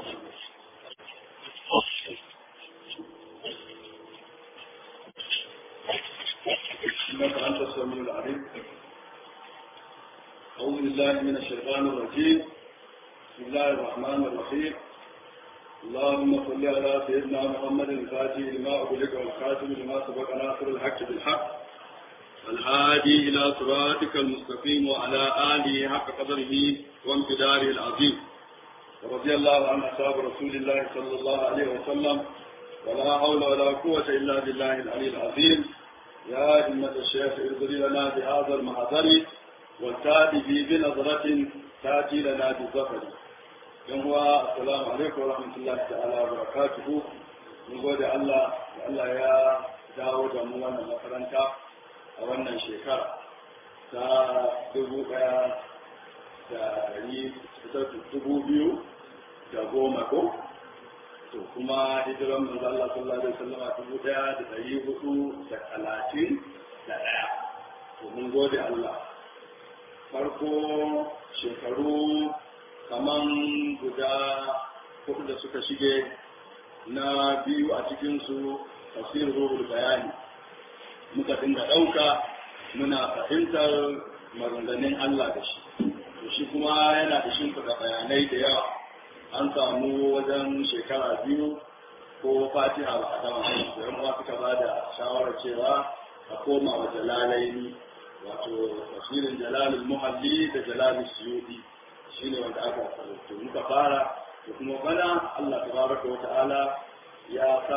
إنك أنت السميع العليم أعوذ بالله من الشيطان الرجيم بسم الله الرحمن الرحيم اللهم صل على سيدنا محمد الفاتح لما أغلق والخاتم لما سبق ناصر الحق بالحق الهادي إلى صراطك المستقيم وعلى آله حق قدره وامتداره العظيم ورضي الله عن أصحاب رسول الله صلى الله عليه وسلم ولا حول ولا قوة إلا بالله العلي العظيم يا همة الشيخ ارضي لنا بهذا المحضر والتاتي به بنظرة تأتي لنا بالظفر يوم السلام عليكم ورحمة الله تعالى وبركاته mun gode Allah da Allah ya dawo da mu wannan makaranta a wannan shekara ta dubu ɗaya da ɗari dubu biyu da goma ko to kuma hijiran manzo Allah sallallahu alaihi wasallam dubu ɗaya da ɗari hudu da talatin da ɗaya to mun gode Allah farko shekaru kaman guda hudu da suka shige na biyu a cikinsu tafsir ruhul bayani muka dinga ɗauka muna fahimtar maganganun Allah da shi to shi kuma yana da shimfiɗa bayanai da yawa an samu wajen shekara biyu ko fatiha ba a gama da yan uwa suka ba da shawarar cewa a koma wa jalalaini wato tafsirin jalalul muhalli da jalalul suyudi shine wanda aka to muka fara da kuma bana Allah tabaraka wa ta'ala ya sa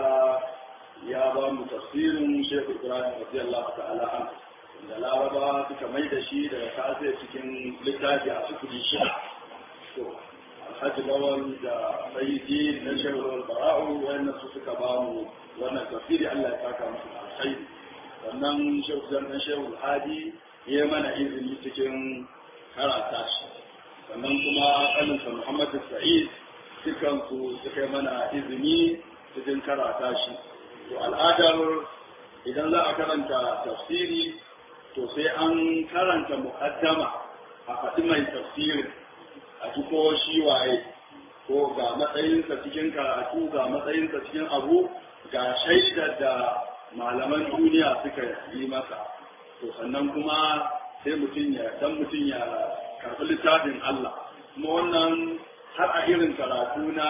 ya ba mu tafsirin Sheikh Ibrahim radiyallahu ta'ala an da Laraba suka mai da shi daga kase cikin littafi a cikin shi to Alhaji Lawal da Sayyidi na Sheikh Lawal Bara'u wayannan su suka ba mu wannan tafsiri Allah ya saka musu alkhairi sannan Sheikh Zannan Sheikh Hadi ya mana izini cikin karata shi sannan kuma ɗaninsa Muhammad Sa'id dukansu suka yi mana izini cikin karata shi to al'adar idan za a karanta tafsiri to sai an karanta muqaddama a faɗi mai tafsirin a ji ko shi waye ko ga matsayinsa cikin karatu ga matsayinsa cikin abu ga shaidar da malaman duniya suka yi masa to sannan kuma sai mutum ya dan mutum ya karɓi littafin Allah kuma wannan har a irin karatu na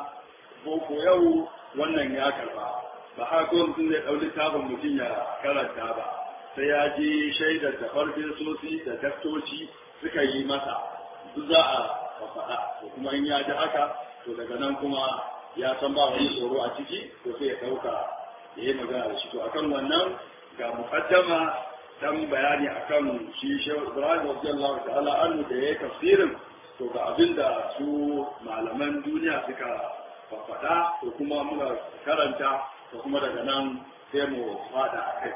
boko yau wannan ya karba ba har ko mutum zai ɗau littafin mutum ya karanta ba sai ya ji shaidar da farfin sosi da daktoci suka yi masa duk za a faɗa to kuma in ya ji haka to daga nan kuma ya san ba wani tsoro a ciki to sai ya ɗauka ya yi magana da shi to akan wannan ga muqaddama dan bayani akan shi shehu ibrahim radiyallahu ta'ala anhu da yayi tafsirin to ga abin da su malaman duniya suka faɗa to kuma muka karanta to kuma daga nan sai mu fada a kai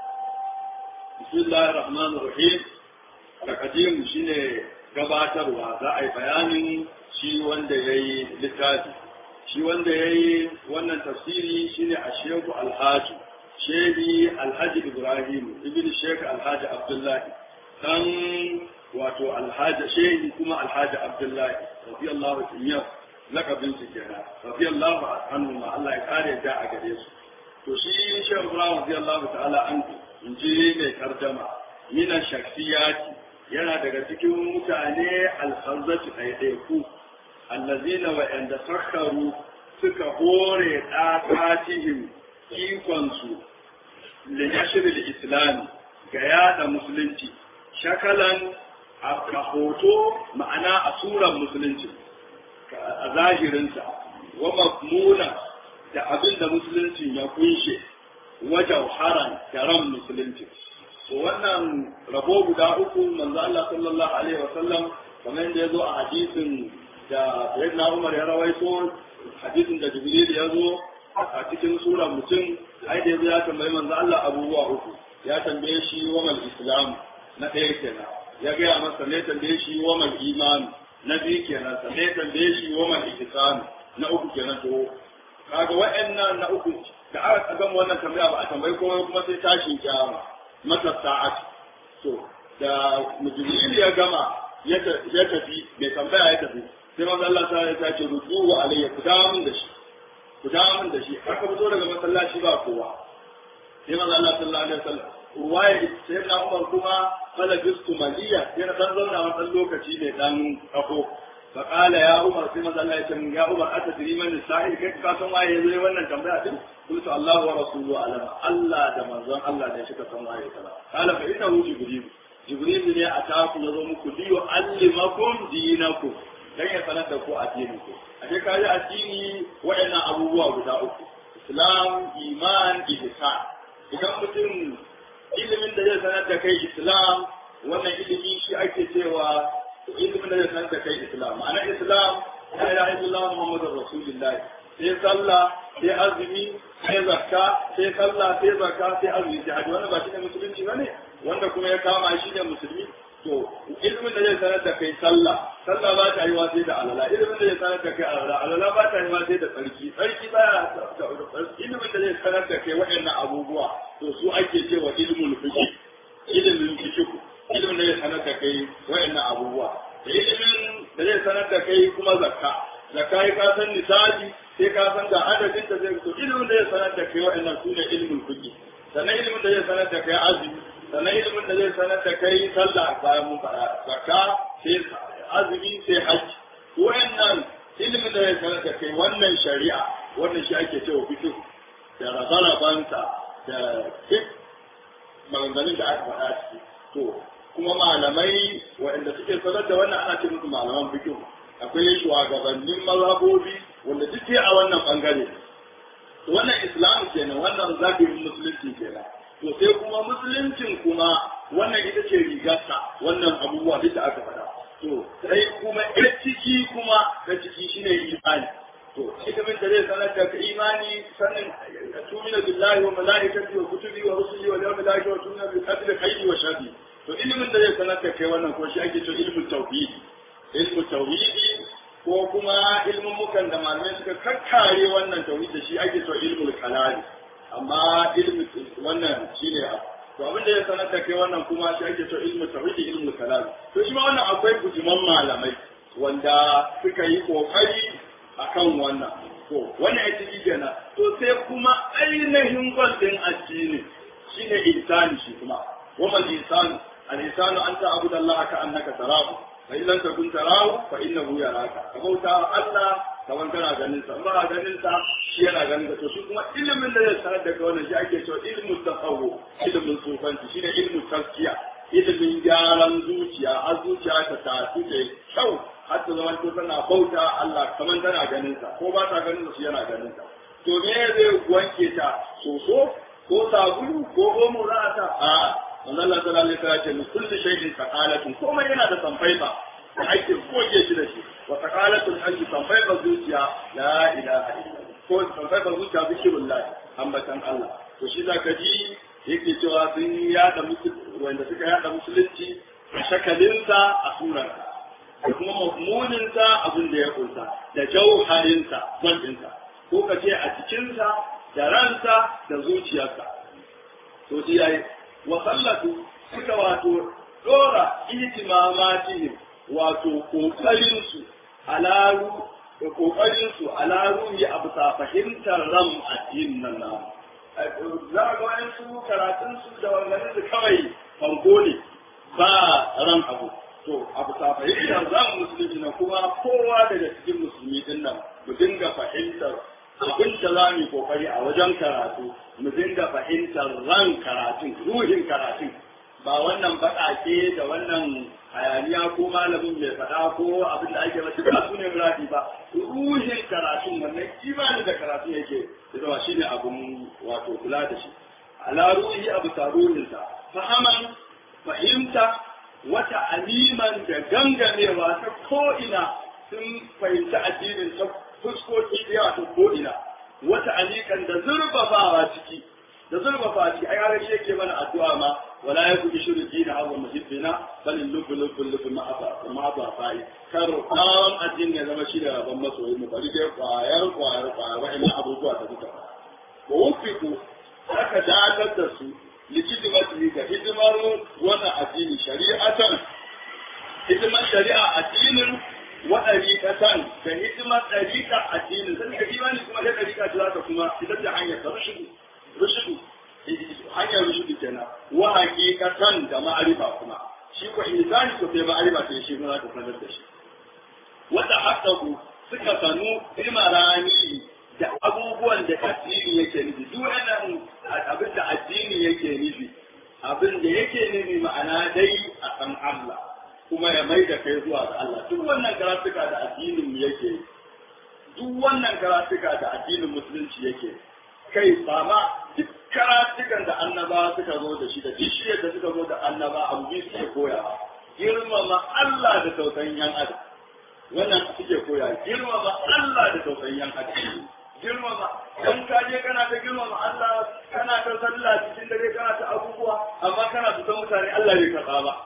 bismillahir rahmanir rahim takadim shine gabatarwa za a yi bayanin shi wanda yayi littafi shi wanda yayi wannan tafsiri shine a shehu alhaji shehi alhaji ibrahim ibn sheikh alhaji abdullahi dan wato alhaji shehi kuma alhaji abdullahi radiyallahu anhu lakabin su kenan radiyallahu anhu ma Allah ya kare da a gare su to shi shehu ibrahim radiyallahu ta'ala anhu in ji mai kardama mina shaksiyati yana daga cikin mutane alhazzatu ɗaiɗaiku allazina wa'anda sakharu suka hore ɗakatihim ikonsu da yashirin islami ga yada musulunci shakalan a hoto ma'ana a suran musulunci a zahirinsa wa mafmuna da abin da musuluncin ya kunshe wajen haran da ran musulunci wannan rabo guda uku manzo Allah sallallahu alaihi wasallam kamar yadda ya zo a hadisin da sayyidina Umar ya rawaito hadisin da Jibril ya zo a cikin sura mutum ai da ya tambayi manzo Allah abubuwa uku ya tambaye shi wa mal islam na ɗaya kenan ya gaya masa ne tambaye shi wa mal iman na biyu kenan sa ne tambaye shi wa mal ihsan na uku kenan to kaga wa'annan na uku da aka gama wannan tambaya ba a tambayi komai kuma sai tashin kiyama mata sa'at to da mujril ya gama ya tafi mai tambaya ya tafi sai manzo Allah ta ya ce rudu alayya ku dawo min da shi ku dawo min da shi aka fito daga masallaci ba kowa sai manzo Allah sallallahu alaihi wasallam ruwaya sai na Umar kuma fala bistu maliya yana dan zauna wani lokaci ne dan kafo fa qala ya Umar sai manzo Allah ya ce ya Umar atadri man sa'il kai ka san waye yayi wannan tambaya din qultu Allah wa rasuluhu alama Allah da manzon Allah ne suka san waye kaza qala fa innahu jibril jibril ne a taku yazo muku liyo allimakum dinakum dan ya sanar da ku addinin ku a dai kaji addini waɗannan abubuwa guda uku islam iman ihsan idan mutum ilimin da zai sanar da kai islam wannan ilimi shi ake cewa ilimin da zai sanar da kai islam ma'ana islam la ilaha illallah muhammadur rasulullah sai sallah sai azumi sai zakka sai sallah sai zakka sai azumi sai hajji wannan ba shi ne musulunci bane wanda kuma ya kama shi ne musulmi to ilimin da zai sanar da kai sallah sallah ba ta yi wa sai da alala ilimin da zai sanar da kai alala alala ba ta yi wa sai da tsarki tsarki ba ilimin da zai sanar da kai waɗannan abubuwa to su ake cewa ilimin fiqh ilimin fiqh ilimin da zai sanar da kai waɗannan abubuwa da ilimin da zai sanar da kai kuma zakka zakka ka san nisabi sai ka san ga adadin da zai to ilimin da zai sanar da kai waɗannan su ne ilimin fiqh sannan ilimin da zai sanar da kai azumi sannan ilimin da zai sanar da kai sallah bayan mun faɗa zakka sai azumi sai hajji wayannan ilimin da zai sanar da kai wannan shari'a wannan shi ake cewa fiqh da rabarabanta da duk maganganun da aka faɗa ciki to kuma malamai waɗanda suke sanar da wannan ana ce musu malaman fiqh akwai shugabannin mazhabobi wanda duk a wannan bangare wannan islam kenan wannan zakirin musulunci kenan to sai kuma musuluncin kuma wannan ita ce rigarsa wannan abubuwa duk da aka faɗa to sai kuma ya ciki kuma ta ciki shine imani to ilimin da zai sanar da ka imani sanin tumina billahi wa malaikati wa kutubi wa rusuli wa yawmil akhir wa tumina bil qadri khayri wa sharri to ilimin da zai sanar da kai wannan ko shi ake cewa ilmin tauhid ilmu tauhidi ko kuma ilmin mukan da malamai suka kakkare wannan tauhid da shi ake cewa ilmul kalami amma ilmi wannan shine to abin da ya sanar da kai wannan kuma shi ake cewa ilmu tauhidi ilmu kalam to shi ma wannan akwai bujiman malamai wanda suka yi kokari akan wannan to wannan ya ciki kenan to sai kuma ainihin gwaldin addini shine insani shi kuma wa insanu al-insanu anta abudallaha ka annaka tarahu fa in lam takun tarahu fa innahu yaraka ka bauta Allah kaman kana ganin sa ba ganin sa shi yana ganin ka to shi kuma ilimin da zai sanar da kai wannan shi ake cewa ilmu tasawwu ilimin sufanci shine ilmu taskiya ilimin gyaran zuciya a zuciya ta tafi da kyau har ta zama to tana bauta Allah kaman tana ganin sa ko ba ta ganin sa shi yana ganin sa to me zai wanke ta soso ko sabulu ko omo ra'ata a manzo Allah sallallahu alaihi wasallam ce kullu shay'in saqalatun komai yana da sanfaifa da ake goge shi da shi wa saqalatul qalbi sanfaifa zuciya la ilaha illallah ko sanfaifa zuciya zikirullah ambatan Allah to shi zaka ji yake cewa sun yada wanda suka yada musulunci a shakalinsa a surarsa da kuma mazmuninsa abin da ya kunsa da jauharinsa kwantinsa ko ka ce a cikinsa da ransa da zuciyarsa to shi yayi wa sallatu suka wato dora ihtimamatihim wato kokarin su alaru da kokarin su alaru ya abu ta fahimtar ran addinin nan na za ga wani su karatun su da wannan su kawai fanko ne ba ran abu to abu ta fahimtar ran musulmi na kuma kowa daga cikin musulmi din nan mu dinga fahimtar abin da za mu yi kokari a wajen karatu mu dinga fahimtar ran karatun ruhin karatun ba wannan baƙaƙe da wannan hayaniya ko malamin mai faɗa ko abin da ake masu ba su ne muradi ba ruhin karatun wannan imani da karatun yake da shi ne abin wato kula da shi ala ruhi abu taruhinsa fahaman fahimta wata aliman da gangamewa ta ko'ina sun fahimci addinin ta fuskoki da yawa ta ko'ina wata alikan da zurfafawa ciki da zurfafa ciki ai har shi yake mana addu'a ma wala yaku ishru dina aw muhibbina bal lubbu lubbu lubbu ma aba ma aba fa'i kar kawon addini ya zama shi da rabban masoyi mu bari dai kwayar kwayar kwayar wa'annan abubuwa da duka wa wufiku aka dakatar da su likidimati ga hidimar wannan addini shari'atan hidimar shari'a addinin wa ɗariƙatan da hidimar ɗariƙa addinin sai ka imani kuma da ɗariƙa ta za ta kuma ita ta hanyar ta rushudu rushudu hanyar rushudu kenan wa haƙiƙatan da ma'arifa kuma shi ko insani ko sai ma'arifa ta shi kuma za ta sanar da shi wanda haƙaƙu suka sanu ilmarani da abubuwan da addini yake nufi duk wannan abin da addini yake nufi abin da yake nufi ma'ana dai a san Allah kuma ya mai da kai zuwa ga Allah duk wannan karatuka da addinin mu yake duk wannan karatuka da addinin musulunci yake kai ba ma duk karatukan da annaba suka zo da shi da bishiyar da suka zo da annaba abu biyu suke koyawa girmama Allah da tausayin yan adam wannan suke koya girmama Allah da tausayin yan adam girmama dan ka je kana ta girmama Allah kana ta sallah cikin dare kana ta abubuwa amma kana tutan mutane Allah bai karɓa ba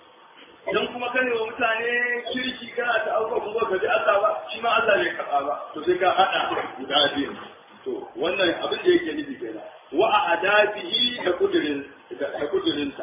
idan kuma ka ne wa mutane kirki kana ta abubuwa kuma ka ji Allah ba shi ma Allah bai karɓa ba to sai ka haɗa guda biyu to wannan abin da yake nufi kenan wa adabihi da kudirin da kudirinsa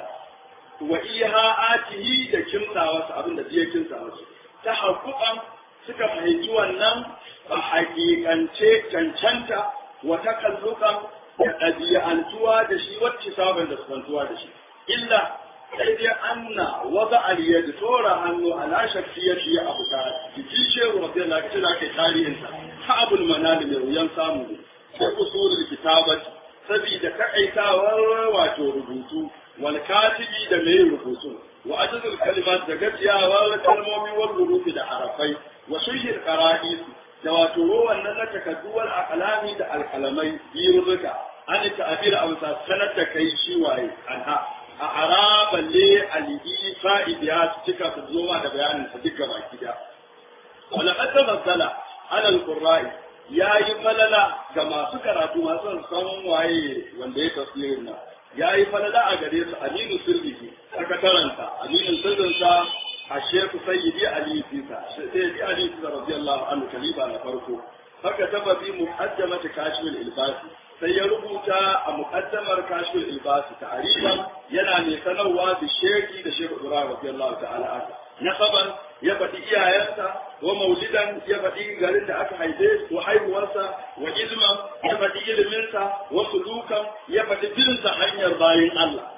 wa iha'atihi da kimtsawarsa abin da zai kimtsa masa ta haƙuƙan suka fahimci wannan a hakikance cancanta wata kallukan da ɗabi'antuwa da shi wacce sabon da sukantuwa da shi illa sai dai anna wata aliyar tora hannu ala shafiyar shi abu ta jiki shehu rafi Allah ka tana kai tarihinsa ta abul manali mai wuyan samu ne sai usulul kitabat sabida takaitawar wato rubutu wal katibi da mai rubutu wa ajzul kalimat da gajiyawar kalmomi wal hurufi da harafai wa shihir qara'is da wato wannan na takadduwar akalami da alkalamai biyu ruka an ta'abir a wasa sanar da kai shi waye anha a araban le alihi fa'idiya su cika su zo da bayanin sa duka baki da wala qad tabassala ala alqurra'i yayi falala ga masu karatu masu san waye wanda ya tafsirin nan yayi falala a gare su aminu sirrihi sakataranta aminu sirrinsa a sheku sayyidi ali fisa sayyidi ali fisa radiyallahu anhu kaliba na farko haka taba bi muqaddamati kashfil ilbasi sai ya rubuta a muqaddamar kashfil ilbasi ta'riban yana mai sanarwa da sheki da sheku ibrahim radiyallahu ta'ala anhu nasaban ya faɗi iyayensa wa maulidan ya faɗi garin da aka haife ko haihuwarsa wa ilman ya faɗi iliminsa wa sulukan ya faɗi binsa hanyar bayin Allah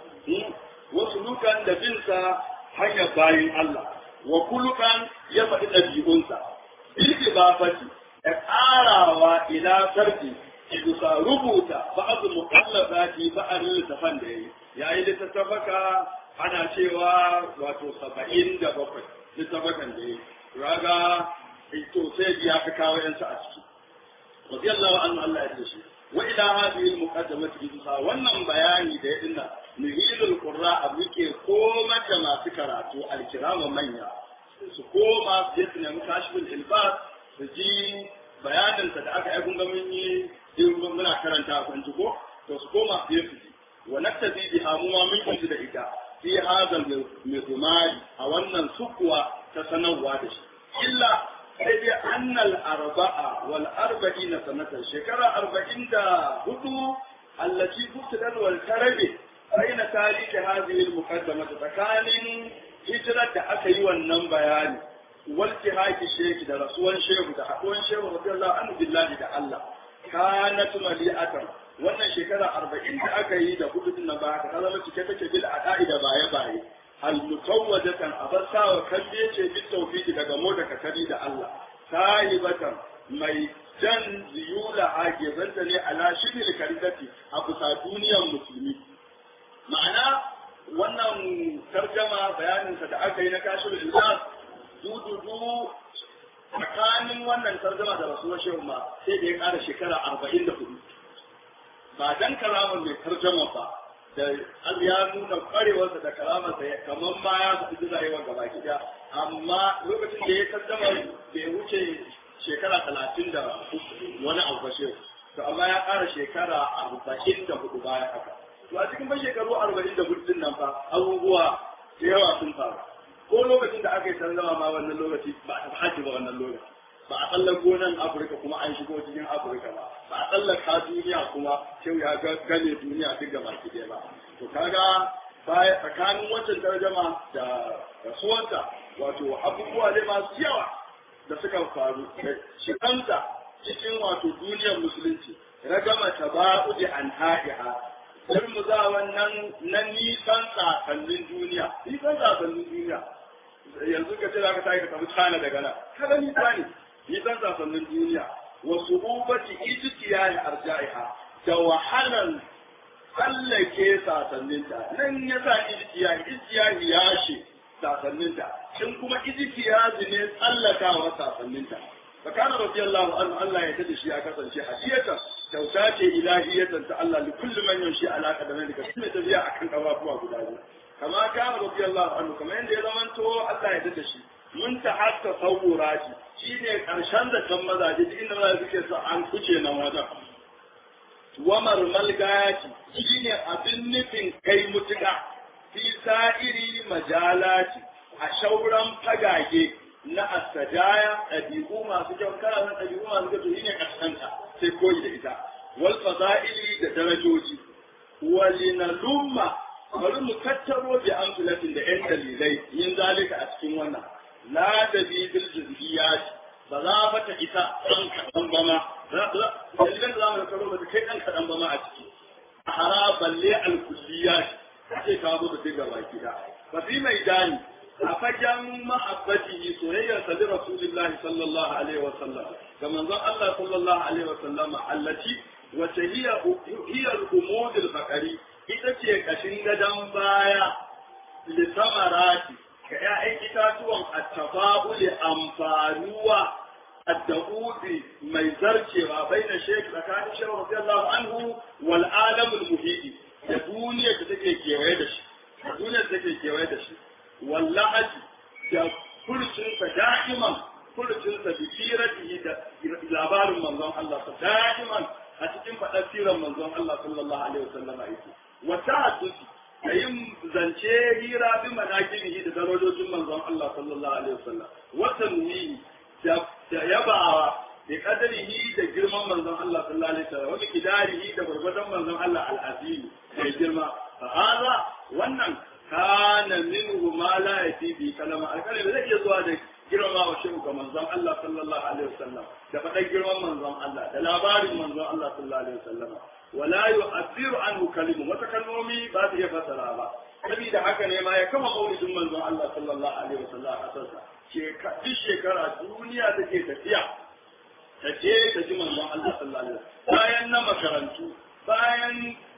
wa sulukan da binsa hanyar bayin Allah wa kulukan ya faɗi ɗabi'unsa bilki ba faɗi da ƙarawa ila sarki bisa rubuta ba'adu muqallafati ba'arin littafan da yayi yayi littattafaka ana cewa wato saba'in da bakwai littafakan da yayi raga to sai ya ka kawo yansa a ciki radiyallahu anhu Allah ya dace wa ila hadhihi al-muqaddamati bisa wannan bayani da ya dinna nuhilul qurra abu ke koma da masu karatu alkirama manya su koma su je su nemi kashifin ilbas su ji bayaninsa da aka aikun mun yi in muna karanta a kwanci ko to su koma su je su ji wa naktabi bi hamuma mun yi da ita fi hazal mizmari a wannan sukuwa ta sanarwa da shi illa sai dai annal arba'a wal arba'ina sanatan shekara arba'in da hudu allati kubtidat wal tarabi baina tarihi hadhihi al muqaddamah tsakanin hijirar da aka yi wannan bayani wal jihaki sheki da rasuwan shehu da haduwan shehu radiyallahu anhu billahi da Allah kanat mali'atan wannan shekara arba'in da aka yi da hudu din nan ba ta zama cike take bil ada'i da baye baye al mutawwajatan abasawa kalle ce bil tawfiqi daga mu da katari da Allah sahibatan mai jan ziyula hajizanta ne ala shiril karidati a kusa duniyar musulmi ma'ana wannan tarjama bayaninsa da aka yi na kashir ilmas dududu tsakanin wannan tarjama da rasuwar shehu ma sai da ya kara shekara arba'in da hudu ba dan karamar mai tarjama ba da an ya nuna kwarewarsa da karamarsa kamar ma ya faɗi rayuwar gaba gida amma lokacin da ya tarjama bai wuce shekara talatin da wani abu ba shehu to amma ya ƙara shekara arba'in da hudu bayan haka to a cikin ban shekaru arba'in da hudu nan fa abubuwa da yawa sun faru ko lokacin da aka yi sallama ma wannan lokaci ba a hajji ba wannan lokaci ba a tsallako nan afirka kuma an shigo cikin afirka ba ba a tsallaka duniya kuma kyau ya gane duniya duk gaba ki ba to kaga baya tsakanin wancan tarjama da rasuwarsa wato abubuwa ne masu yawa da suka faru da shigansa cikin wato duniyar musulunci ragama taba'udi an ha'iha za wannan na nisan sakannin duniya nisan sakannin duniya yanzu ka ce za ka tafi ka tafi China daga nan kada nisa ne nisan sakannin duniya wasu ubati ijtiyai arja'iha da wahalan tsallake sasanninta nan ya sa ijtiyai ijtiyai ya shi sasanninta shin kuma ijtiyai ne tsallakawa sasanninta فكان رضي الله عنه الله يتدي شيء أكثر شيء حسية توتاتي إلهية الله لكل من يمشي على قدمين كسنة تبيع أكن أوابوا أبو كما كان رضي الله عنه كما عند زمن تو الله يتدي شيء من تحت تصوراتي شيء كرشان ده كم مزاجي إن الله يذكر عن كجي نوادا ومر ملقاتي شيء أبن نفن كي متقع في سائر مجالات أشورا فقاقي na asajaya ɗabi'u masu kyau kana san ɗabi'u masu kyau to shine kaskanta sai koyi da ita wal fada'ili da darajoji walinalumma bari mu tattaro bi amsalatin da yan dalilai yin zalika a cikin wannan la da bi bil juz'iyat ba za ba ta isa ɗan kaɗan ba ma dalilan da za mu tattaro ba ta kai ɗan kaɗan ba ma a ciki a hara balle al-kulliyat sai ka zo da sai gaba ki da fa fi mai dani a fagen mahabbatihi soyayyar sa da Rasulullahi sallallahu alaihi wa sallam ga manzon Allah sallallahu alaihi wa sallam allati wace hiya hiya al-umud al-faqari ita ce kashin gadan baya li samarati ga ƴaƴan itatuwan at-tafa'ul amfanuwa الدعود mai zarcewa baina shek tsakanin shehu radiyallahu anhu wal alamul muhidi da duniyar da take kewaye da shi duniyar da take kewaye da shi wallahi da kurcinsa da'iman kurcinsa bi siratihi da labarin manzon Allah sa da'iman a cikin faɗar siran manzon Allah sallallahu alaihi wasallam yake wa ta'addusi da yin zance hira bi manakibihi da darajojin manzon Allah sallallahu alaihi wasallam wa tanwihi da yabawa da kadarihi da girman manzon Allah sallallahu alaihi wasallam wa kidarihi da gurgurdan manzon Allah al-azim da girma fa hada wannan kana minhu ma la yati bi kalama alkalai da zai iya zuwa da girma wa shehu ga manzon Allah sallallahu alaihi wasallam da faɗa girman manzon Allah da labarin manzon Allah sallallahu alaihi wasallam wala yu'athiru anhu kalimu wata kalmomi ba su iya fasara ba saboda haka ne ma ya kama maulidin manzon Allah sallallahu alaihi wasallam a kasarsa duk shekara duniya take tafiya ta je ta ji manzon Allah sallallahu alaihi wasallam bayan na makarantu bayan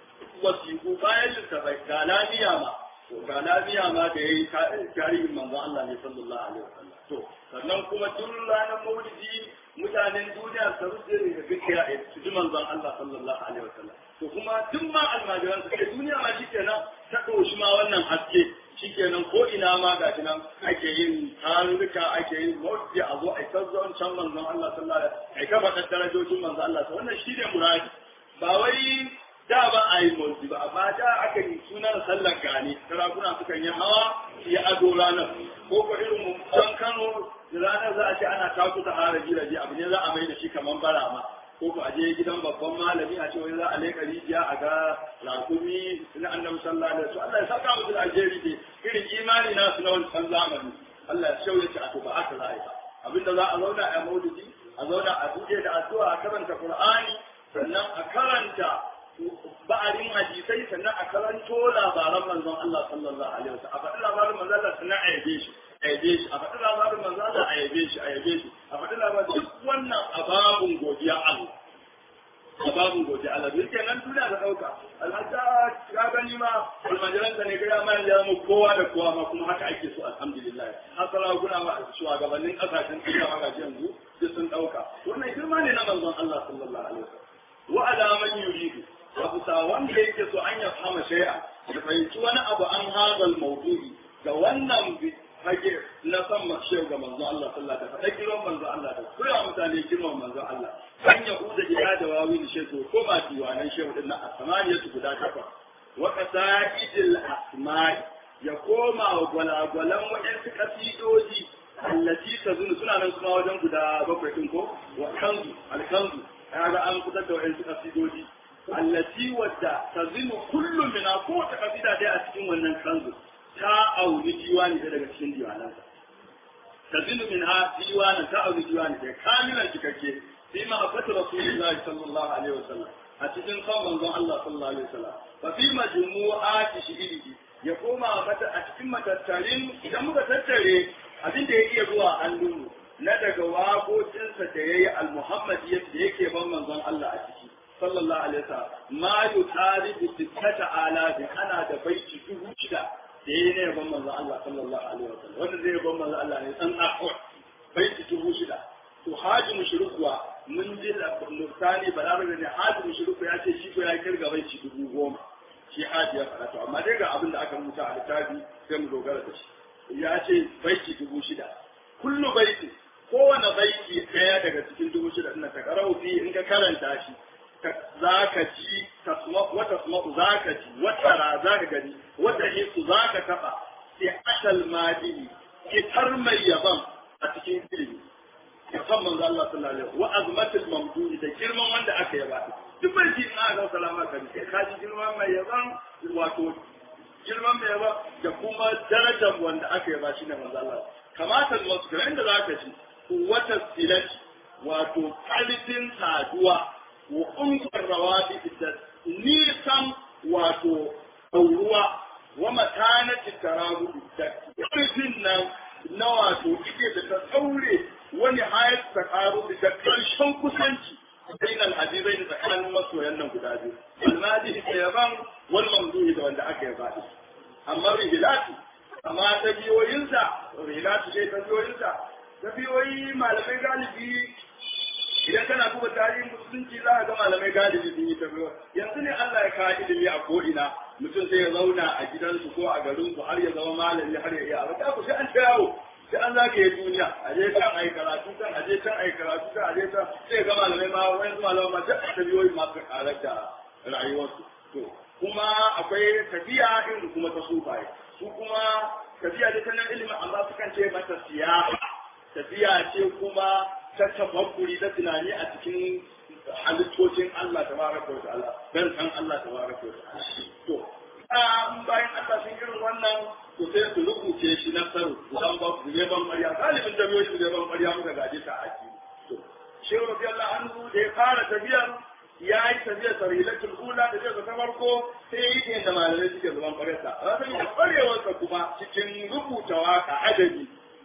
wasiku bayan littafai ga lafiya ma to ga lafiya ma da yayi tarihin manzon Allah ne sallallahu alaihi wasallam to sannan kuma duk ranar maulidi mutanen duniya su rufe da gaskiya a su ji manzon Allah sallallahu alaihi wasallam to kuma duk ma almajiran su duniya ma shikenan ta ɗauki ma wannan haske shikenan ko ina ma ga nan ake yin tarurruka ake yin maulidi a zo a ta zuwan can manzon Allah sallallahu alaihi wasallam ai ka faɗa darajojin manzon Allah wannan shi ne muradi ba wai da ba a yi maulidi ba amma da aka yi sunan sallar gani sarakuna sukan yi hawa ya ado ranar ko ko irin mu dan Kano ranar za a ce ana taku ta haraji raji abu ne za a mai da shi kaman barama ko ko a je gidan babban malami a ce wai za a leka rijiya a ga rakumi na annabi sallallahu alaihi wasallam Allah ya saka musu da alheri ne irin imani na su na wancan zamani Allah ya shauye shi a to ba aka za a yi ba abinda za a zauna a maulidi a zauna a buɗe da addu'a a karanta Qur'ani sannan a karanta ba'arin hadisai sannan a karanto labaran manzon Allah sallallahu alaihi wasallam a faɗi labarin manzon Allah sannan a yabe shi a yabe shi a faɗi labarin manzon Allah a yabe shi a yabe shi a faɗi labarin duk wannan ababun godiya Allah ababun godiya Allah duk kenan duniya da ɗauka alhaja ka gani ma almajiran ka ne ga ma ya mu kowa da kowa ma kuma haka ake so alhamdulillah hasala kuna ma shugabannin kasashen duniya ma gashi yanzu duk sun ɗauka wannan girma ne na manzon Allah sallallahu alaihi wasallam wa ala man yuridu abu sa wanda yake so an ya fama shay'a ya fahimci wani abu an hazal mawdu'i ga wannan fage na san mashe ga manzo Allah sallallahu alaihi wasallam girman manzo Allah da koya mutane girman manzo Allah an ya uda ila da wawi da shehu ko ma diwanan shehu din na asmaniyatu guda takwas wa qasaidil asma'i ya koma wa gwalagwalan waɗansu kasidoji allati tazunu suna nan kuma wajen guda bakwai din ko wa kanzu alkanzu kaga an fitar da waɗansu kasidoji allati wadda tazinu kullu mina ko ta kasida dai a cikin wannan kanzu ta auni diwani da daga cikin diwanansa تزن منها ديوانا تأوي ديوانا كاملا cikakke في محبة رسول الله صلى الله عليه وسلم أتجن صلى الله الله صلى الله عليه وسلم ففي مجموعات شئره يقوم أتجن متتالين إذا متتالين abin da ya iya zuwa hannunmu na daga waƙoƙinsa da ya yi al-muhammadiyya da yake ban manzon Allah a ciki sallallahu alaihi wasallam ma yutari bi sittata alafi ana da baiti dubu shida da ya yi na yaban manzon Allah sallallahu alaihi wasallam wanda zai yaban manzon Allah ne san akwai baiti dubu shida to haji mushrikuwa mun ji murtani balarabe ne haji mushriku ya ce shi ko ya kirga baiti dubu goma shi haji ya fara to amma dai ga abin da aka rubuta a littafi sai mu dogara da shi ya ce baiti dubu shida kullu baiti kowane baiti ɗaya daga cikin dubu shida ɗin ta karau fi in ka karanta shi za ka ci wata tasma'u za ka ci wata ra za ka gani wata hisu za ka taɓa sai ashal madini fitar mai yaban a cikin ilimi yaban manzo Allah sallallahu alaihi wa azmatul mamdudi da girman wanda aka yaba duk baiti ina ga salama kan sai ka ji girman mai yaban wato girman mai yaba da kuma darajar wanda aka yaba shi ne manzo Allah kamata wasu ga inda za ka ci wata silati wato kalifin saduwa wa umkar rawabi da nisan wato ɗauruwa wa matanati tarahudu da kalifin nan na wato ike da ta tsaure wani hayat ta karu da ƙarshen kusanci bain al-hadizai da tsakanin masoyan nan guda biyu al-madi da yaban wal mamduhi da wanda aka yaba shi amma rihilatu amma ta biyoyinsa rihilatu ce ta biyoyinsa ta biyoyi malamai galibi idan kana duba tarihin musulunci za ka ga malamai galibi sun yi ta biyo yanzu ne Allah ya kawo ilimi a ko'ina mutum sai ya zauna a gidansu ko a garinsu har ya zama malami har ya iya a ku sai an ta yawo sai an zagaye duniya a je can a yi karatu can a je can a yi karatu can a je can sai ga malamai ma wani malamai ma duk ta biyoyi masu karar da rayuwarsu to kuma akwai tafiya irin kuma ta sufaye su kuma tafiya da ta nan ilimin amma sukan ce mata siyasa tafiya ce kuma ta tafakkuri da tunani a cikin halittocin Allah ta baraka wa ta'ala dan san Allah ta baraka wa ta'ala to bayan Allah sun irin wannan to sai su rubuce shi na saru dan ba ku ne ban ƙarya galibin da biyo shi ne ban ƙarya muka gaje ta aki to shehu radiyallahu anhu da ya fara tafiyar ya yi tafiyar sarilatul ula da zai ta farko sai yi ne da malamai suke zaman ƙaryarsa rasan ya ƙwarewarsa kuma cikin rubuta waka adabi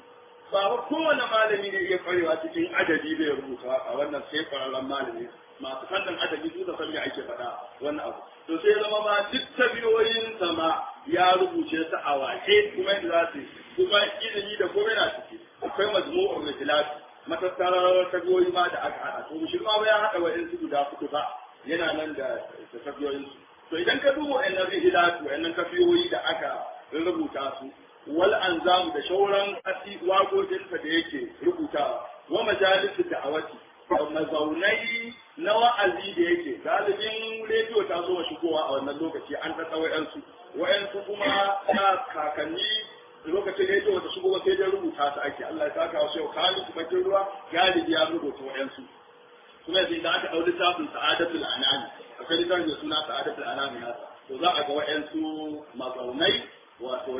ba ba kowane malami ne iya kwarewa cikin adabi bai rubuta waka wannan sai kwararren malami masu fannin adabi su da san me ake faɗa wannan abu to sai zama ma duk tabiyoyin sama ya rubuce su a wace kuma yadda za su kuma ilimi da komai na ciki akwai majmu'ur rijalat matattarar tabiyoyi ma da aka haɗa to mushi ma ba ya haɗa wa su guda uku ba yana nan da tabiyoyin su to idan ka duba wa'annan rijalat wa'annan tabiyoyi da aka rubuta su wal anzamu da shauran asi waƙoƙinsa da yake rubutawa wa majalisu da'awati da mazaunai na wa'azi da yake galibin rediyo ta zo shigowa a wannan lokaci an ɗaɗa wa'yansu wa'yansu kuma na kakanni lokacin rediyo ta shigo sai dai rubuta su ake Allah ya saka wasu yau kali su bakin ruwa galibi ya rubuta wa'yansu kuma yanzu da aka ɗau littafin sa'adatul anami akwai littafin da suna sa'adatul anami nasa to za a ga wa'yansu mazaunai wato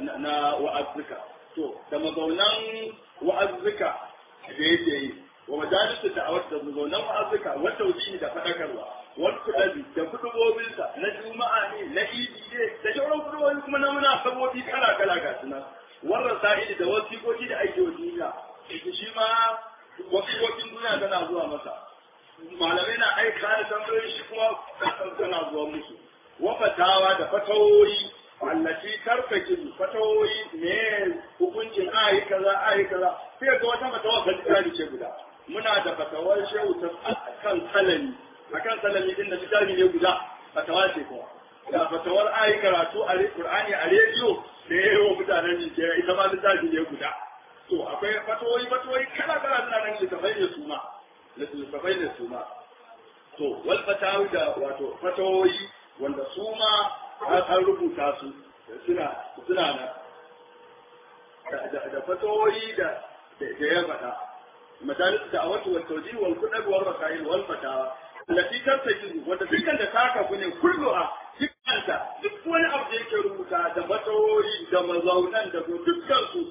na wa'azzuka to da mazaunan wa'azzuka da yake yi wa majalisu da awar da mazaunan wa'azzuka wata wuce da faɗakarwa wani kuɗaɗi da kuɗubobinsa na juma'a ne na idi ne da shauran kuɗubobi kuma na muna sabobi kala kala ga suna wannan sa'idi da wasiƙoƙi da ake wa duniya shi ma wasiƙoƙin duniya tana zuwa masa malamai na aika da tambayoyi shi kuma tana zuwa musu wafatawa da fatawoyi wallaci karkake fatawoyi me hukuncin ayi kaza ayi kaza sai ga wata fatawa ka tsari ce guda muna da fatawar shehu ta kan salami akan salami din da tsari ne guda fatawa ce kuma da fatawar ayi karatu a Qur'ani a rediyo da yayi mutanen Nigeria ita ma tsari ne guda to akwai fatawoyi fatawoyi kala kala suna nan da tafai ne su ma da tafai ne su ma to wal fatawi da wato fatawoyi wanda su ma an rubuta su suna suna nan da fatawoyi da da ya faɗa majalis da awatu wal tawjih wal kudab wal rasail wal fatawa allati tartajizu wanda dukkan da taka ku ne kulluha dukkanta duk wani abu da yake rubuta da fatawoyi da mazaunan da dukkan su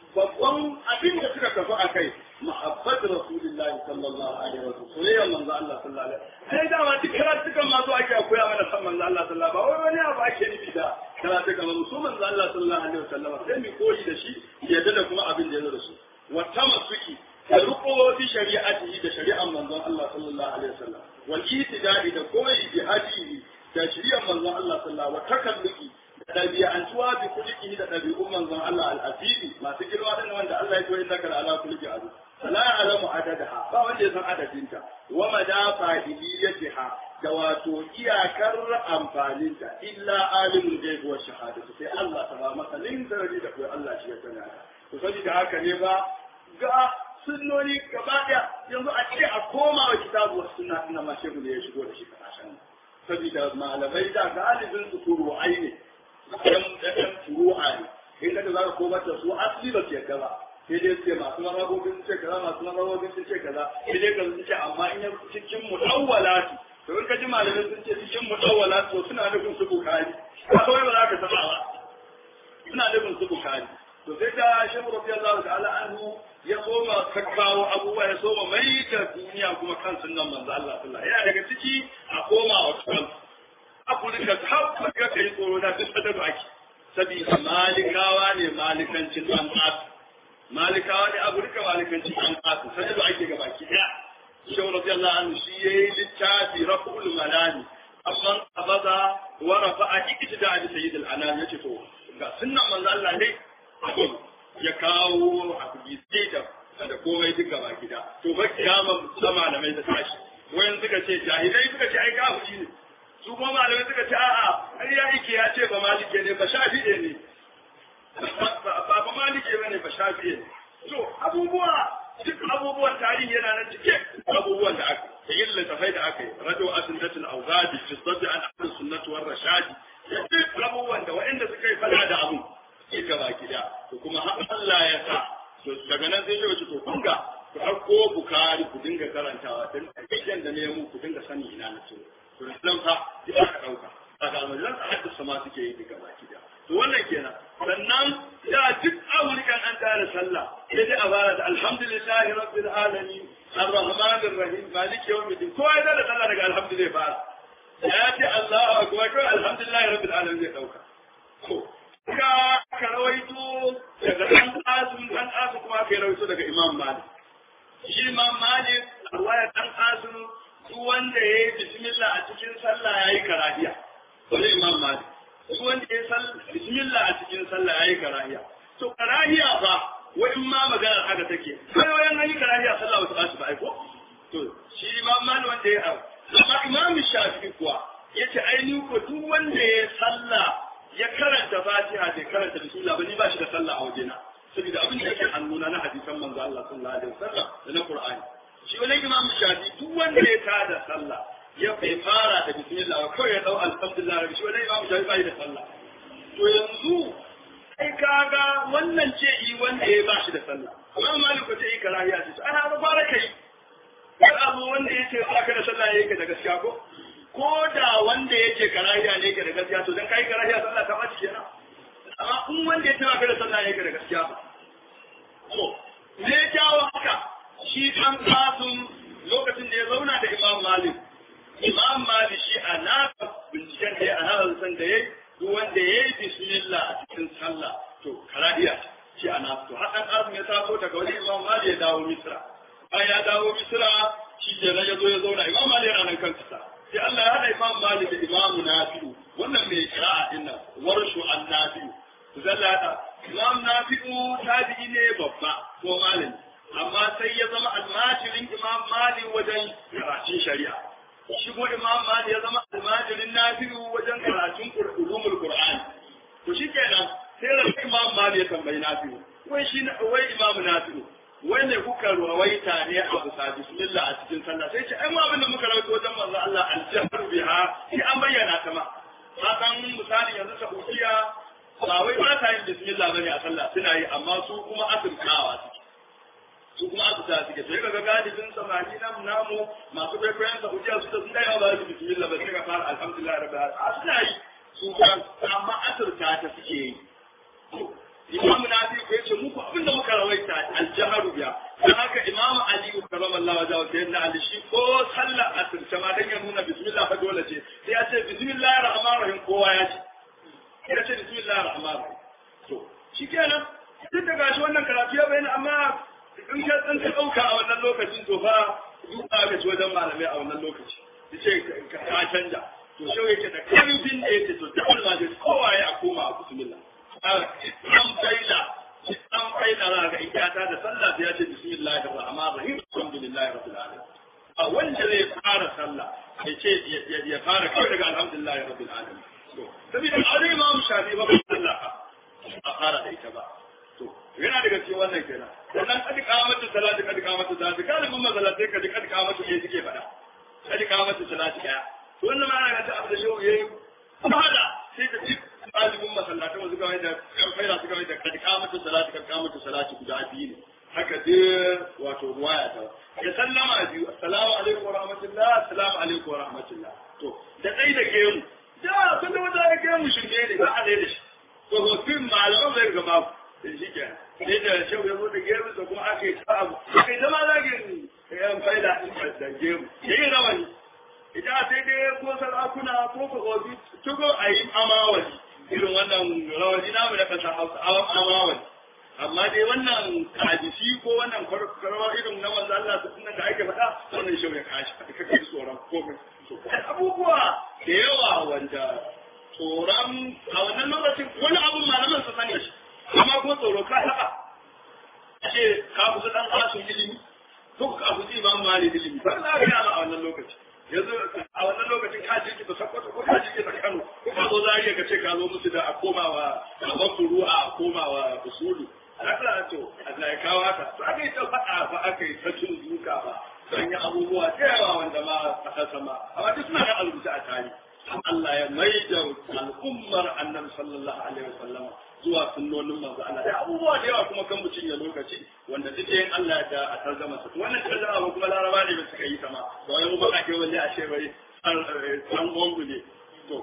babban abin da suka kafa a kai mahabbat rasulillahi sallallahu alaihi wa sallam soyayyar manzo Allah sallallahu alaihi wa sallam sai da ma duk karatukan ma zo ake koya mana san manzo Allah sallallahu alaihi wa sallam ba wai wani abu ake nufi da karatukan mu so manzo Allah sallallahu alaihi wa sallam sai mu koyi da shi yadda da kuma abin da ya zo da shi wa tamassuki da riko fi shari'atihi da shari'ar manzon Allah sallallahu alaihi wa sallam wal itida'i da koyi bi hadihi da shari'ar manzon Allah sallallahu wa takalluki da ɗabi'antuwa bi kulli da ɗabi'un manzon Allah al-asili masu girma din wanda Allah ya koyi innaka ala kulli azu la alamu adadaha ba wanda ya san adadinta wa madafa iliyatiha da wato iyakar amfaninta illa alimul ghaib wa shahadatu sai Allah ta ba masa lin daraji da kai Allah shi ya sani to saboda haka ne ba ga sunnoni gaba daya yanzu a ce a koma wa kitabu wa sunna ina ma shehu ne ya shigo da shi kasashen saboda malamai da galibin su furu'ai ne ɗan ɗan furu'a ne in ka za ka komar da su asali ba su yadda ba sai dai ce masu marabobin sun ce kaza masu marabobin sun ce kaza sai dai ka sun ce amma in ya cikin mutawwalati to in ka ji malamai sun ce cikin mutawwalati to suna nufin su bukari ba kawai ba za ka saba ba suna nufin su bukari to sai da shehu radiyallahu ta'ala anhu ya soma kakkawo abubuwa ya soma mai da duniya kuma kan sunnan manzo Allah sallallahu alaihi yana daga ciki a koma wa kan Afirka ta har ka kai tsoro na duk da ake saboda malikawa ne malikancin an malikawa ne Afirka malikancin an kasu sai da ake gaba ki daya shehu radiyallahu anhu shi yayi littafi raful malani amma abaza wa rafa'a iktida da sayyid al-anam yace to ga sunnan manzo Allah ne ya kawo a kuɗi da da komai duka ba gida to ba kiyama da malamai da tashi wayan suka ce jahilai suka ce ai kafiri ne su kuma malamai suka ce a'a ai ya yake ya ce ba malike ne ba shafi'e ne ba ba malike bane ba shafi'e ne to abubuwa duk abubuwan tarihi yana nan cike abubuwan da aka da yin littafai da aka yi rado asindatul awgadi fi sabbi an ahlus sunnati war rashadi duk abubuwan da waɗanda suka yi fada da abu ke gaba gida to kuma har Allah ya sa to daga nan sai ya to kun ga ku ɗauko bukari ku dinga karantawa don aikin da nemo ku dinga sani ina na to to nan fa ya ka ɗauka daga almajiran sa haddasa ma suke yi daga baki da to wannan kenan sannan da duk amurkan an tare sallah sai dai a fara da alhamdulillahi rabbil alamin arrahmanir rahim maliki yawmiddin kowa ya da sallah daga alhamdulillah fara ya ce Allahu akbar ko alhamdulillahi rabbil alamin zai ɗauka to ka ka rawaito daga ɗan ƙasun ɗan ƙasun kuma ka rawaito daga imam malik shi imam malik a ruwaya ɗan ƙasun duk wanda ya yi bismillah a cikin sallah ya yi karahiya wani imam malik duk wanda ya yi bismillah a cikin sallah ya yi karahiya to karahiya fa wai ma maganar haka take kai wayan an yi karahiya sallah wata ƙasu ba aiko to shi imam malik wanda ya yi amma imam shafi'i kuwa yace ainihin ko duk wanda ya sallah ya karanta fatiha bai karanta bismillah ba ni ba shi da sallah a wajena saboda abin da yake hannuna na hadisan manzo Allah sallallahu alaihi wasallam da na Qur'ani shi wani imam shafi duk wanda ya tada sallah ya bai fara da bismillah ba kawai ya dau alhamdulillah rabbi shi wani imam shafi bai da sallah to yanzu kai kaga wannan ce yi wanda ya ba shi da sallah amma maliku ce yi karahiya ce ana ba fara kai wani abu wanda ya ce ba ka da sallah yake da gaskiya ko ko da wanda yake karahiya ne yake da gaskiya to dan kai karahiya sallah ta bace kenan amma in wanda yake ba da sallah yake da gaskiya ba to me ya jawo haka shi kan kasun lokacin da ya zauna da Imam Malik Imam Malik shi a nasa binciken da ya a nasa san da yayi duk wanda yayi bismillah a cikin sallah to karahiya shi a nasa to hadan kasun ya taso daga wani Imam Malik ya dawo Misra bayan ya dawo Misra shi ke ya zo ya zauna Imam Malik yana nan kan kasa sai Allah ya haɗa Imam Malik da Imam Nafi'u wannan mai kira'a din nan warshu an Nafi'u to zalla hada Imam Nafi'u tabi'i ne babba ko malami amma sai ya zama almajirin Imam Malik wajen karatun shari'a shi ko Imam Malik ya zama almajirin Nafi'u wajen karatun ulumul Qur'an to shikenan sai da Imam Malik ya tambayi Nafi'u wai shi wai Imam Nafi'u wai ne kuka rawaita ne a bisa bismillah a cikin sallah sai ce ai mu abin da muka rawaito wajen manzo Allah al-jahr biha sai an bayyana ta ma hakan misali yanzu Saudiya ba wai ba ta yin bismillah bane a sallah suna yi amma su kuma asirkawa suke su kuma asirka suke sai kaga galibin samani nan namu masu kwaikwayon Saudiya su da sun dai ba su bismillah ba sai ka fara alhamdulillah rabbil alamin suna yi su kuma amma asirka ta suke yi imamu nafi ko yace muku abin da muka rawaita aljaharu biya dan haka imamu ali karramallahu wajhahu sai na ali shi ko sallar asirce ma dan ya nuna bismillah fa dole ce sai ya ce bismillahir rahmanir rahim kowa ya ce ya ce bismillahir rahmanir rahim to shikenan duk da gashi wannan karatu ya bayyana amma in ka san ka dauka a wannan lokacin to fa duka ga wajen malamai a wannan lokaci yace ka canja to shau yake da karfin da yake to da Allah da kowa ya koma a bismillah an faila an faila za ga ikata da sallah sai ya ce bismillahir rahmanir rahim alhamdulillahi rabbil alamin a wanda zai fara sallah ya ce ya fara kawai daga alhamdulillahi rabbil alamin to saboda azai ma mu shafi ba sallah a fara da ita ba to yana daga cikin wannan kenan sannan kadi kamatu salati kadi kamatu salati kalibin mazalatai kadi kadi kamatu ne suke faɗa kadi kamatu salati daya to wannan ma ana ta abu da shi yayi fada sai ka ji ɗalibin masallatan wasu kawai da faida su kawai da kadi kamatu salati kadi kamatu salati guda biyu ne haka dai wato ruwaya ta ya sallama biyu assalamu alaikum wa rahmatullah assalamu alaikum wa rahmatullah to da dai da gemu da kun da wata da gemu shirme ne ba a da shi to hofin malaman zai ga babu da shi ke sai da shau ya zo da gemu da kuma aka yi ta abu kai zama zagin yan faida da gemu yayi rawani ita sai dai ko sarakuna ko ko hobi tugo a yi amawali irin wannan rawani namu da kasa hausa amawali amma dai wannan hadisi ko wannan kwarkwarwa irin na manzo Allah su sunan da ake faɗa wannan shau ya kashi ka kake tsoron komai abubuwa da yawa wanda tsoron a wannan lokacin wani abun malaman su sani shi amma ko tsoro ka taɓa ce ka kusa dan asun ilimi ko ka kusa imam mali ilimi ba za ka yi a wannan lokaci yanzu a wannan lokacin ka je ta sakkwato ko ka je ta kano ko ka zo zariya ka ce ka zo musu da a komawa a wasu ruwa a komawa usulu Allah to Allah ya kawo haka to aka yi ta faɗa ba aka yi ta cin duka ba an yi abubuwa da yawa wanda ma a kasa ma amma duk suna da albuta a tarihi Allah ya maida al'ummar annabi sallallahu alaihi wasallam zuwa sunnonin manzo Allah da abubuwa da yawa kuma kan mutum ya lokaci wanda duk yin Allah da a tarjama sa wannan tarjama ba kuma laraba ne ba suka yi sama to ai mu ba ake wani a ce bai an gongu ne to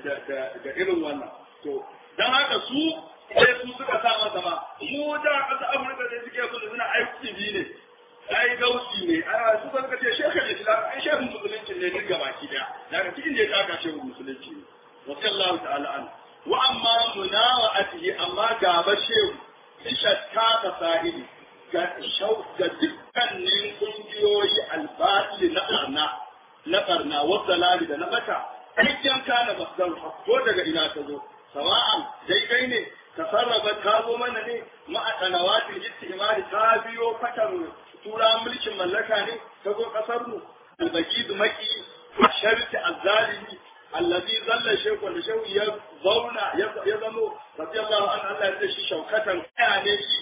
da irin wannan to dan haka su sai su suka sa masa ma mu da kasa Amurka da suke so suna aiki bi ne ai gausi ne a su suka ce shekar islam ai shehun musulunci ne duk gabaki daya daga cikin da ya taka shehun musulunci ne wa sallahu ta'ala an wa amma munawa'atihi amma gaba shehu ishatta ta sahibi ga shau ga dukkanin kungiyoyi albatil na barna na barna wa salali da na bata aikin kana masdar ko daga ina ta zo sawa'an daidai ne tasarrafa ta zo mana ne ma'a sanawatin istimari ta biyo fatar tura mulkin mallaka ne ta zo kasar mu albaki maki sharti azzalimi allazi zalla shekwa da shehu ya zauna ya zamo radiyallahu anhu Allah ya ce shi shaukatan kaya ne shi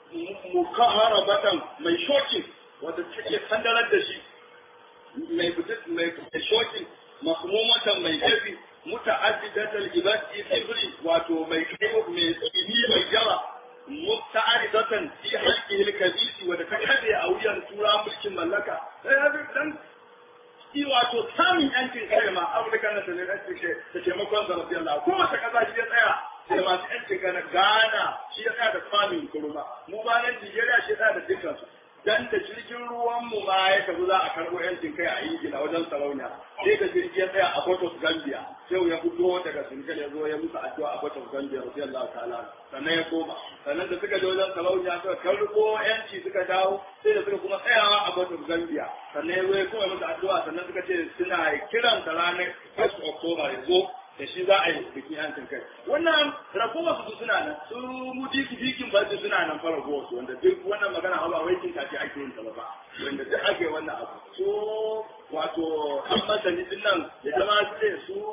mukaharabatan mai shokin wanda take sandarar da shi mai mai shokin mahmumatan mai jabi muta'addidatal ibadi ibri wato mai kai mai tsini mai yawa muta'aridatan fi halqihi al-kabisi wa da ta kade a wuyan tura mulkin mallaka sai ya dan shi wato samun yancin kai ma Afirka na da ne da taimakon sa rabbi Allah ko wata kaza shi ya tsaya da masu yancin kai na Ghana shi ya tsaya da famin kurma mu ba nan Nigeria shi ya tsaya da dukkan su dan da jirgin ruwan mu ma ya tafi za a karbo yancin kai a Ingila wajen sarauniya sai da jirgi ya tsaya a Port of Gambia sai ya fito daga Senegal ya zo ya musu addu'a a Port of Gambia radiyallahu ta'ala sannan ya koma sannan da suka je wajen sarauniya suka karbo yanci suka dawo sai da suka kuma tsayawa a Port of Gambia sannan ya zo ya kuma musu addu'a sannan suka ce suna kiran ta ranar 1 October ya zo da shi za a yi bikin yancin kai wannan ragowar su suna nan su mutiki bikin ba su suna nan fara ragowar su wanda duk wannan magana ba wai kin kace ake yin ta ba wanda duk ake wannan abu so wato an masani din nan ya zama su ne su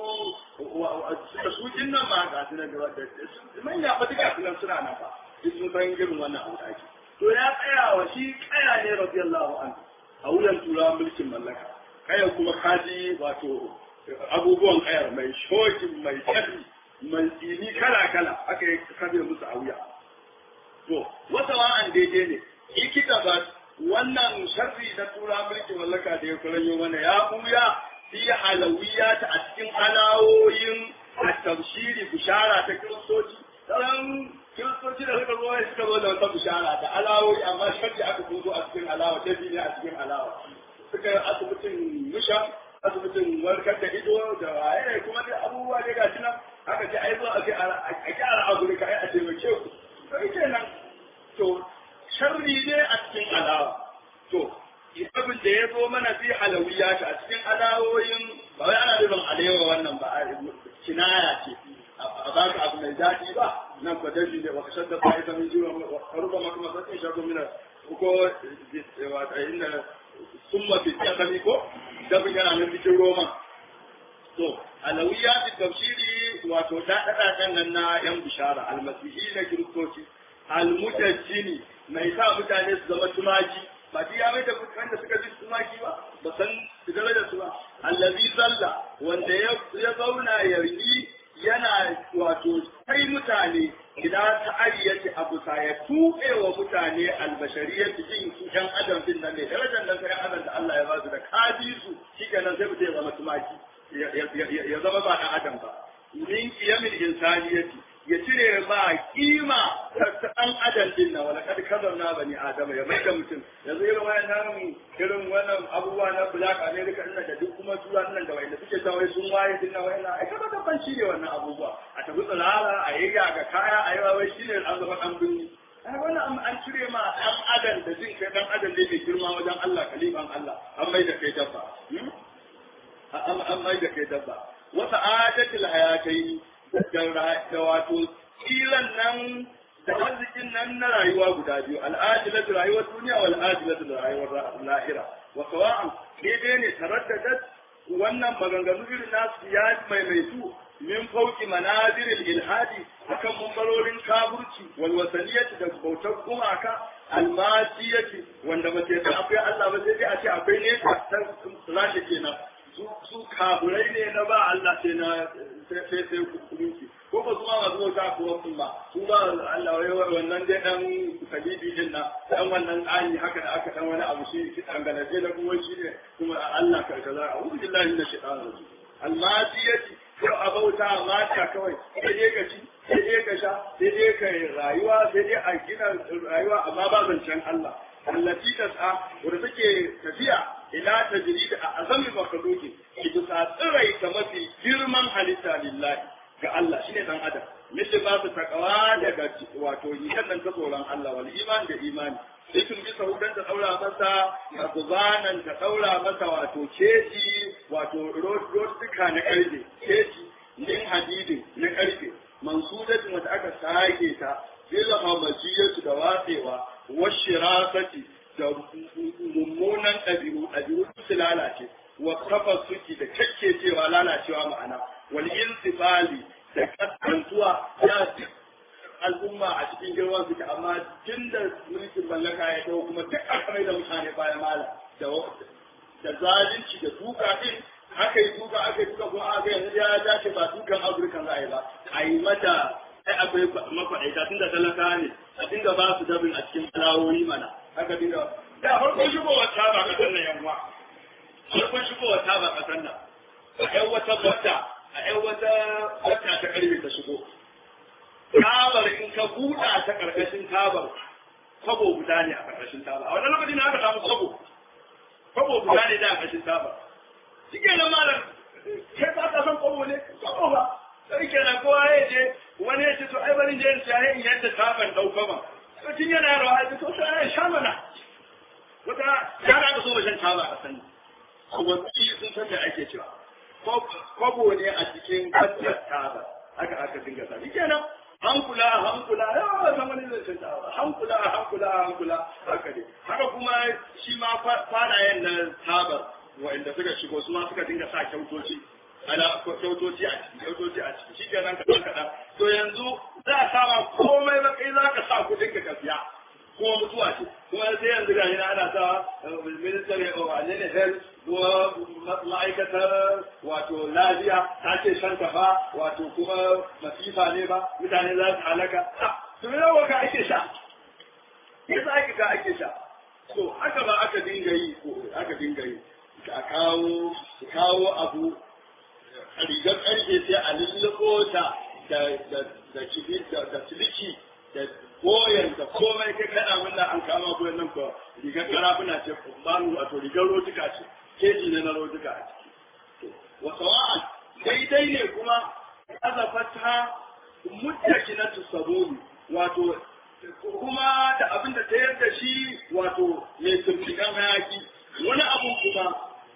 da su din nan ma ga su nan gaba da manya ba duka su nan suna nan ba duk sun san irin wannan abu da ake to ya tsaya wa shi kaya ne radiyallahu anhu a wuyan turawan mulkin mallaka kaya kuma kaji wato abubuwan kayar mai shokin mai tafi mai tsini kala-kala aka yi kabe musu a wuya. To, wata wa'an daidai ne, ikita ba wannan sharri na tura mulkin mallaka da ya kuranyo mana ya buya fi halawiya ta a cikin alawoyin a tafsiri bishara ta kiristoci. Tsaron kiristoci da suka zo suka zo da wata bishara da alawoyi amma shakki aka kuzo a cikin alawa dabi ne a cikin alawa suka yi asibitin musha asibitin warkar da ido da waye kuma dai abubuwa dai gashi nan aka ce ai zo a ce a gyara afirka ai a taimake ku sai kenan to sharri ne a cikin alawa to abin da ya zo mana fi halawiya a cikin alawoyin ba wai ana nufin alewa wannan ba kinaya ce a ba ka abu mai daɗi ba nan ko dashi ne wa kashar da ba ita min jiwa karuba maka masakin shago mina ko wata inda sun mafi tsakani ko dabin yana nan cikin roma to alawiya da tafsiri wato daɗaɗaɗen nan na yan bishara almasihi na kiristoci almujajjini mai sa mutane su zama tumaki ba ya mai da wanda suka ji tumaki ba ba san su da su ba allazi zalla wanda ya zauna yarki yana wato kai mutane idan ta ariyace abu sa ya tuɓe wa mutane albashariyar jin su ɗan adam din nan ne darajar nan sai adam da Allah ya ba su da kaji su shikenan sai mutum ya zama tumaki ya zama ba ɗan adam ba min kiyamin insaniyati ya cire ba kima ta ɗan adam din nan wala kad kazarna bani adama ya mai da mutum yanzu irin wannan irin wannan abubuwa na black america din da duk kuma tura nan da wanda suke ta wai sun waye din nan wannan ai kaga da ban ne wannan abubuwa a tafi tsirara a yi ga kaya a yi wai shine an zama dan binni ai wannan an cire ma ɗan adam da jin kai ɗan adam ne mai girma wajen Allah kalifan Allah an mai da kai dabba an mai da kai dabba wata adatul hayatai da wato tsiran nan da arzikin nan na rayuwa guda biyu al'ajilatu rayuwar duniya wal ajilatu da rayuwar lahira wa sawa'an daidai ne taraddadat wannan maganganu irin nasu ya maimaitu min fauki manazirin ilhadi akan mumbarorin kaburci wal wasaniyati da bautar gumaka almasiyati wanda ba sai akwai Allah ba sai dai a ce akwai ne ta rashi kenan su kaburai ne na ba Allah sai na sai sai kuɗi ko ba su ma masu bauta ko wasu ba su ba Allah wai wannan dai dan kalibi din na dan wannan tsani haka da aka dan wani abu shi shi dan galaje da kuma shi ne kuma Allah ka kaza a'udhu billahi minash shaitanir rajim almasiyati ko a bauta mata kawai sai dai ka ci sai dai ka sha sai dai ka rayuwa sai dai a gina rayuwa amma ba zancen Allah allati tas'a wanda take tafiya ila tajrid a azami makhluqi ki bisa tsirai ta mafi girman halitta lillahi ga Allah shine dan adam misali ba su takawa daga wato yikan nan ta tsoron Allah wal iman da imani sai kun bisa hudan ta daura masa da kuzanan ta daura masa wato keji wato rotuka na karfe keji din hadidin na karfe mansudatin wata aka sake ta bil hamajiyatu da watsewa washirasati da mummunan ɗabi'u ɗabi'u su lalace wa suki da cewa lalacewa ma'ana wal insifali da kasantuwa ya al'umma a cikin girman suke amma tun da mulkin mallaka ya dawo kuma duk aka mai da mutane bayan mala da zalunci da duka din aka yi duka aka yi duka kuma aka yanzu ya dace ba dukan afirka za a yi ba a yi mata ai akwai mafaɗaita tun da talaka ne a dinga ba su dabin a cikin alawoyi mana aka dinga da farkon shigowar ta ba kasan nan yamma farkon shigowar ta ba kasan nan a ƴan wata bata a ƴan wata bata ta ƙarfe ta shigo tabar in ka buɗa ta ƙarƙashin tabar kwabo guda ne a ƙarƙashin tabar a wannan lokacin aka samu kwabo kwabo guda ne da a ƙarƙashin tabar shi ke nan malam kai ba ka san kwabo ne kwabo ba sai kenan kowa ya je wani ya ce to ai bari je in siya in yadda taban ɗauka ba to tun yana yaro ai to sai ya sha mana wata yara da so ba shan taba a sani wani sun san da ake cewa kwabo ne a cikin kacce taba haka aka dinga sa shi kenan hankula hankula yawa zama ne zai shan taba hankula hankula hankula haka ne haka kuma shi ma farayen na tabar wa'anda suka shigo su ma suka dinga sa kyautoci ana kyautoci a ciki kyautoci a ciki shi kenan kaɗan kaɗan to yanzu za a sama komai ba kai za ka sa kuɗin ka siya kuma mutuwa ce kuma sai yanzu ga yana ana sa ministry of wane ne health kuma ma'aikatar wato lafiya ta ce shan ba wato kuma masifa ne ba mutane za su halaka to me yawa ka ake sha yasa ake ka ake sha to haka ba aka dinga yi ko aka dinga yi a kawo kawo abu rigar karfe sai a lulluɓo ta da da da da siliki da koyan da komai kai kana munna an kama koyan nan ko rigar karafuna ce banu wato rigar rotuka ce keji ne na rotuka a ciki wa sawa'an daidai ne kuma azafata muttakinatu sabuni wato kuma da abin da ta yarda shi wato mai tumfikan hayaki wani abu kuma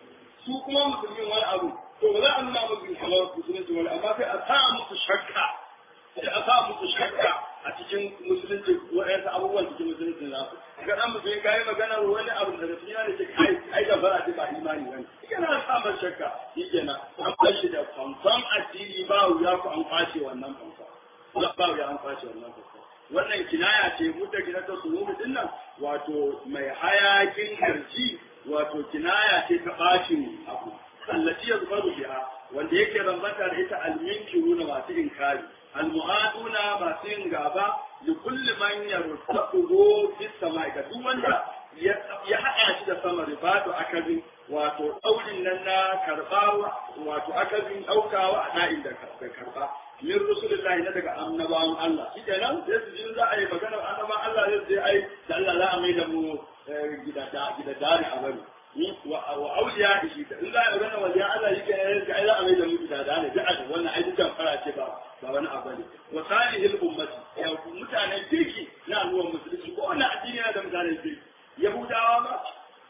su kuma musulmin wani abu to ba za a nuna musu kamar musulunci wani amma sai a sa musu shakka sai a sa musu shakka a cikin musulunci waɗansu abubuwan cikin musulunci na su ga dan musulmi ka yi magana wani abu daga cikin yana ce kai ai da fara ce ba imani bane yana sa masa shakka shi kenan an bashi da fanfan addini ba wuya ku an kwace wannan fanfan ba wuya an kwace wannan fanfan wannan kinaya ce mutta gina ta suruhu din nan wato mai hayakin harji wato kinaya ce ta bacin abu allati yazfaru biha wanda yake rambata da ita alminkiruna masu inkari almu'aduna masu yin gaba li kulli man yartaquhu bis sama'i ga duk wanda ya haɗa shi da sama ribatu akazin wato ɗaurin nan na karɓa wato akazin ɗaukawa a na'in da karɓa min rasulillahi na daga annabawan Allah shi kenan sai su ji za a yi magana annabawan Allah zai sai ai da Allah za a mai da mu gida gida dari a bari wa auliya shi da in za a magana wajen Allah shi kenan ai za a mai da mu gida dari da a wannan ai dukan fara ce ba ba wani abu ne wa salihil ummati ya mutanen kirki na al'ummar musulunci ko wannan addini yana da mutanen kirki yahudawa ma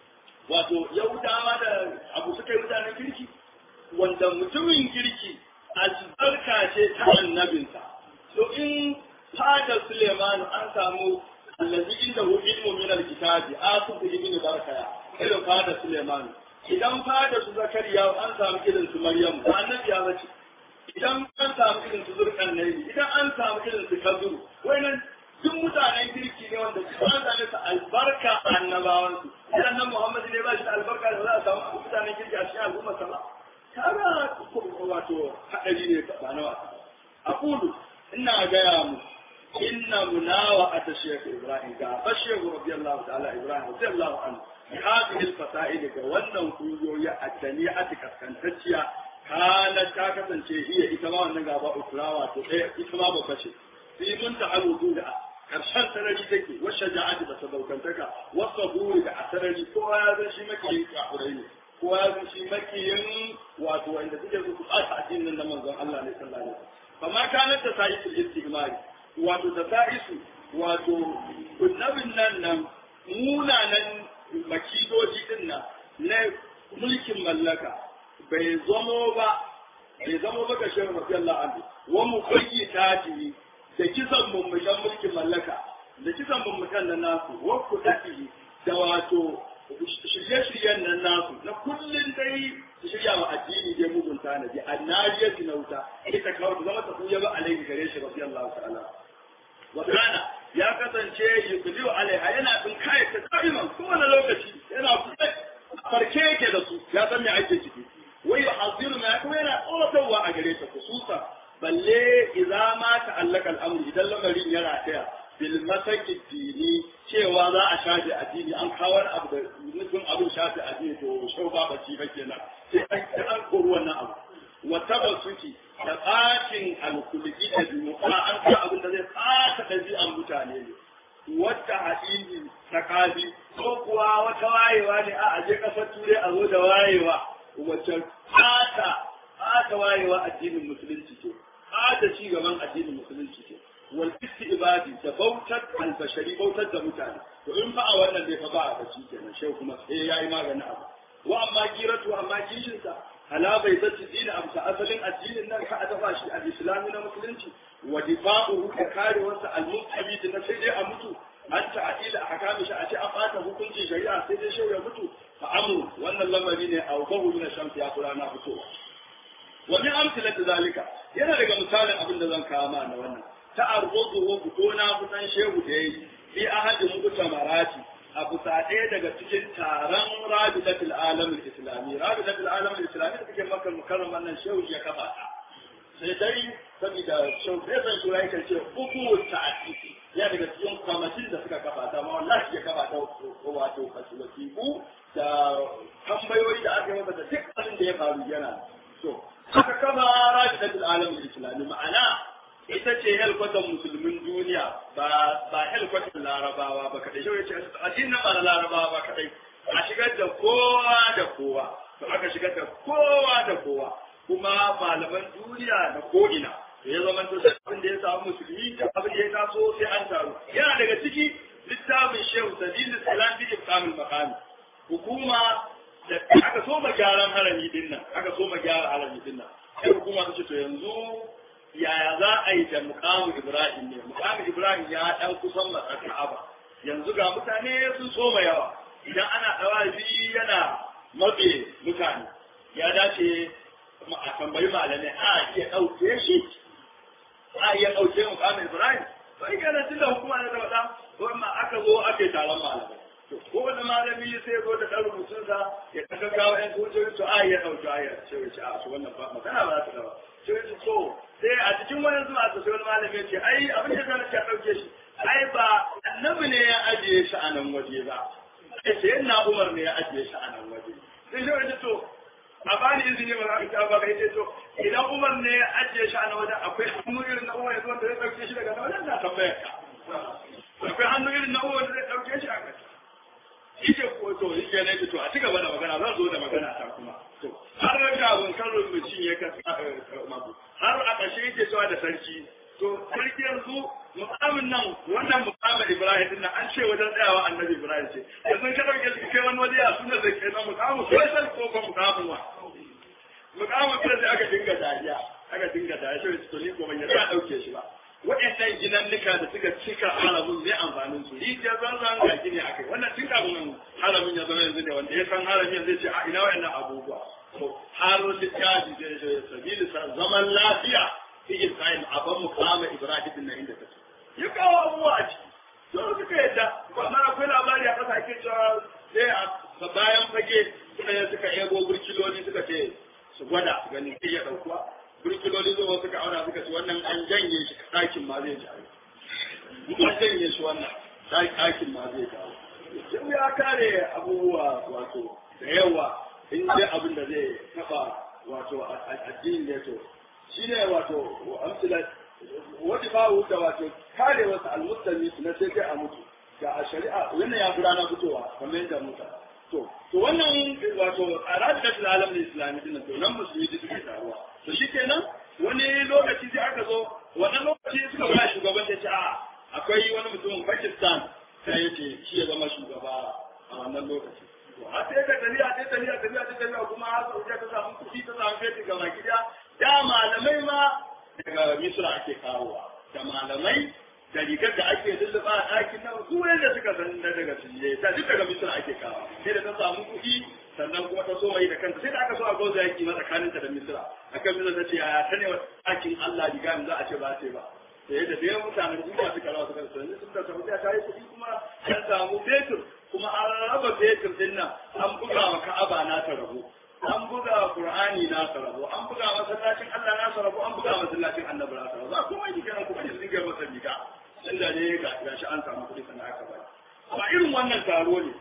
wato yahudawa da abu suka yi mutanen kirki wanda mutumin kirki albarka ce ta annabinsa to in fadar Suleiman an samu allazi inda hu ilmu min alkitabi asuf ibn barkaya irin fadar Suleiman idan fadar su zakariya an samu irin su maryam ba annabi ya bace idan an samu irin su zurkan nayi idan an samu irin su kazuru wayannan duk mutanen kirki ne wanda su an same su albarka annabawan su idan nan Muhammad ne ba shi da albarka da za a samu mutanen kirki a cikin al'umma sa ba kaga wato hadari ne ba na wasa aqulu ina gaya mu inna munawa ata shaykh ibrahim ga bashehu radiyallahu ta'ala ibrahim radiyallahu anhu hadhihi al-fasa'il ga wannan kungiyoyi a tani'ati kaskantacciya kana ta kasance iya ita ma wannan gaba ukrawa to ɗaya ita ma babba ce fi mun ta halu da karshen sarari take wacce ja'ati da sadaukantaka wasa buri da asarari kowa ya zan shi makiyin kafurai ne kowa ya zan shi makiyin wato wanda suke su su ɓata addinin da manzon Allah ne sallallahu alaihi wasallam fama kanar da sa'isul istimari wato da sa'isu wato kunnabin nan nan munanan makidoji din nan na mulkin mallaka bai zamo ba bai zamo ba ga shehu radiyallahu anhu wa mu bayyita ji da kisan mummukan mulkin mallaka da kisan mummukan nan nasu wa kudatihi da wato shirye-shiryen nan nasu na kullum dai su shirya wa addini dai mugun tanadi annajiyar na wuta ita kawai ta zama ta kuya ba alaihi gare shi radiyallahu ta'ala wa kana ya kasance yuqdiu alaiha yana bin kai ta kaiman kowane lokaci yana kusa farke yake da su ya san me ake ciki wai yuhadiru ma kuma yana tsoratarwa a gare ta kususa balle idza ma ta'allaka al-amru idan lamarin ya rataya bil masaki dini cewa za a shafe addini an kawo abu da nufin abin shafe addini to shau ba baci ba kenan sai an an kori wannan abu wa tabassuki da tsakin alkulki da dumuka an ka abin da zai tsaka ɗabi'an mutane ne wata hadini tsakani ko kuwa wata wayewa ne a aje kasar turai a zo da wayewa wacce tsata tsata wayewa addinin musulunci ce tsata ci gaban addinin musulunci ce wal istibadi da bautar albashari bautar da mutane to in fa a wannan dai fa ba a baci kenan shehu kuma sai yayi maganin abu wa amma giratu amma kishin sa ala bai zati dini amsa asalin addinin nan ka dafa shi al-islami na musulunci wa difa'uhu da karewarsa al-muqtabid na sai dai a mutu an ta'ila a hakami shi a ce an bata hukuncin shari'a sai dai shehu ya mutu fa amru wannan lamari ne a ubahu min shamsi ya kula na fitowa wa min amsalati zalika yana daga misalin abin da zan kawo ma na wannan ta'arruduhu fito na kusan shehu da yayi fi ahadin mutamarati a bisa ɗaya daga cikin taron rabidatul alamul islami rabidatul alamul islami da take maka mukarram wannan shehu ya kafa ta sai dai saboda shehu sai san shura yake ce uku ta'ati ya daga cikin kwamitin da suka kafa ta ma wallahi ya kafa ta wato fasiliku da tambayoyi da aka yi masa da duk abin da ya faru yana so aka kama rabidatul alamul islami ma'ana ita ce helkwatan musulmin duniya ba ba helkwatan larabawa ba kadai shi ce addinin ba na larabawa ba kadai a shigar da kowa da kowa to aka shigar da kowa da kowa kuma malaman duniya da ko'ina to ya zama to abin da ya samu musulmi da abin da ya taso sai an taru yana daga ciki littafin shehu sadilu salam bi ibqamil maqami hukuma da aka so ma gyaran harami din nan aka so ma gyara harami din nan sai hukuma ta ce to yanzu yaya za a yi da mukamu ibrahim ne mukamu ibrahim ya dan kusan matsar ka'aba yanzu ga mutane sun soma yawa idan ana dawazi yana mabe mutane ya dace a tambayi malamai a iya ɗauke shi a iya ɗauke mukamu ibrahim to ai kana tunda hukuma na da wada ko ma aka zo aka yi taron malamai ko wani malami sai zo da ɗan rubutunsa ya ɗaga kawo ƴan hujjoji to a ya ɗauki ayar sai ya ce a su wannan ba magana ba za ta gaba sai ya ce so sai a cikin wani zuwa ta sai wani malami ya ce ai abin da zan ce a ɗauke shi ai ba annabi ne ya ajiye shi a nan waje ba sai sai na umar ne ya ajiye shi a nan waje sai shi ya ce to a bani izini ba za ka ba kai ce to idan umar ne ya ajiye shi a nan wajen akwai hannu irin na umar ya zo da ya ɗauke shi daga nan wajen na tambayar ka akwai hannu irin na umar da zai ɗauke shi a kai ike ko to ike ne to a cigaba da magana zan zo da magana ta kuma to har ga abun kan rubutun ya ka mabu har a ƙarshe yake cewa da sarki to sarki yanzu mukamin nan wannan mukamin Ibrahim din nan an ce wajen tsayawa annabi Ibrahim ce yanzu ka dauke shi kai wani waje a sunan da ke nan mukamin sai sai ko ko mukamin wa mukamin sai sai aka dinga dariya aka dinga dariya sai to ni ko ban yarda dauke shi ba waɗannan ginannuka da suka cika haramin zai amfanin su rijiyar zanzan ga gini a kai wannan tun kafin haramin ya zama yanzu ne wanda ya san haramin zai ce a ina waɗannan abubuwa to har littafi zai zai sabili zaman lafiya fi isra'il a ban mukama ibrahim na inda take ya kawo abubuwa a ciki to suka yadda amma akwai labari a ƙasa ake cewa sai a bayan fage suka suka ego burkiloli suka ce su gwada ganin iya ɗaukuwa burkiloli zuwa suka auna suka ce wannan an janye shi ɗakin ma zai jawo an janye shi wannan ɗakin ma zai jawo sai ya kare abubuwa wato da yawa in dai abin da zai taɓa wato addinin da to shi ne wato amsila wata bawu da wato kare wasu almustami na sai kai a mutu ga a shari'a wannan ya fi rana fitowa kamar yadda muta to to wannan wato a ranar alamin islami din to nan musulmi da suke taruwa to shi kenan wani lokaci sai aka zo wannan lokaci suka ba shugaban ta ce a akwai wani mutumin Pakistan sai ya ce shi ya zama shugaba a wannan lokaci to har sai ka tafiya sai tafiya tafiya sai tafiya kuma har Saudiya ta samu kuɗi ta samu fetur ga baki da da malamai ma daga Misra ake kawowa da malamai da rigar da ake lulluɓa a ɗakin nan su da suka san na daga Sille ta duk daga Misra ake kawo sai da ta samu kuɗi sannan kuma ta so mai da kanta sai da aka so a gauza yaki ma tsakaninta da Misra akan Misra ta ce yaya ta ne ɗakin Allah riga za a ce ba ce ba sai da dai mutanen duniya suka rawa suka sani sun da Saudiya ta yi kuɗi kuma an samu fetur kuma an raba fetur din nan an buga wa Ka'aba na ta rabo an buga Qur'ani na ta rabo an buga masallacin Allah na ta rabo an buga masallacin Annabi na ta rabo za kuma yi kenan kuma yanzu ga masa riga inda ne ga gashi an samu kuɗi sannan aka bari ba irin wannan taro ne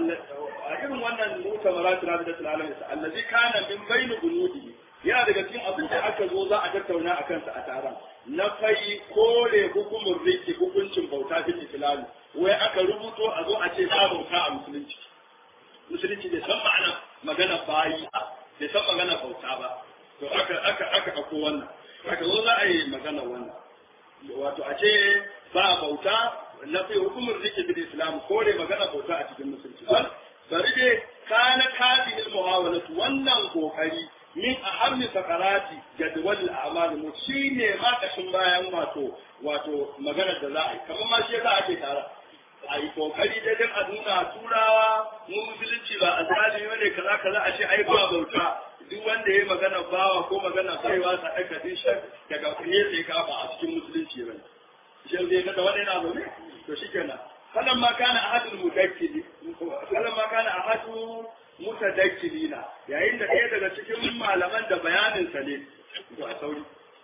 a irin wannan mutamarat rabidatul alamin allazi kana min bayni bunudi yana daga cikin abin da aka zo za a tattauna a kansa a taron na fai kore hukumin riki hukuncin bauta fil islami wai aka rubuto a zo a ce ba bauta a musulunci musulunci bai san ma'ana magana bayi bai san magana bauta ba to aka aka aka ako wannan aka zo za a yi magana wannan wato a ce ba bauta na fi hukumin riki fil islam kore magana bauta a cikin musulunci bari dai kana kafin muhawalatu wannan kokari min ahammi sakarati jadwal al-a'mal mu shine ma kashin bayan wato wato magana da za a yi kamar ma shi yasa ake tara a yi kokari da dan a nuna turawa mu musulunci ba a zalimi ne kaza kaza a ce ai ba bauta duk wanda ya magana bawa ko magana baiwa sa aka din shi daga ne sai ka ba a cikin musulunci ba shi zai ga wannan yana zaune to shikenan falamma kana ahadul mudakkili falamma kana ahadu mutadakkilina yayin da ɗaya daga cikin malaman da bayaninsa ne to a sauri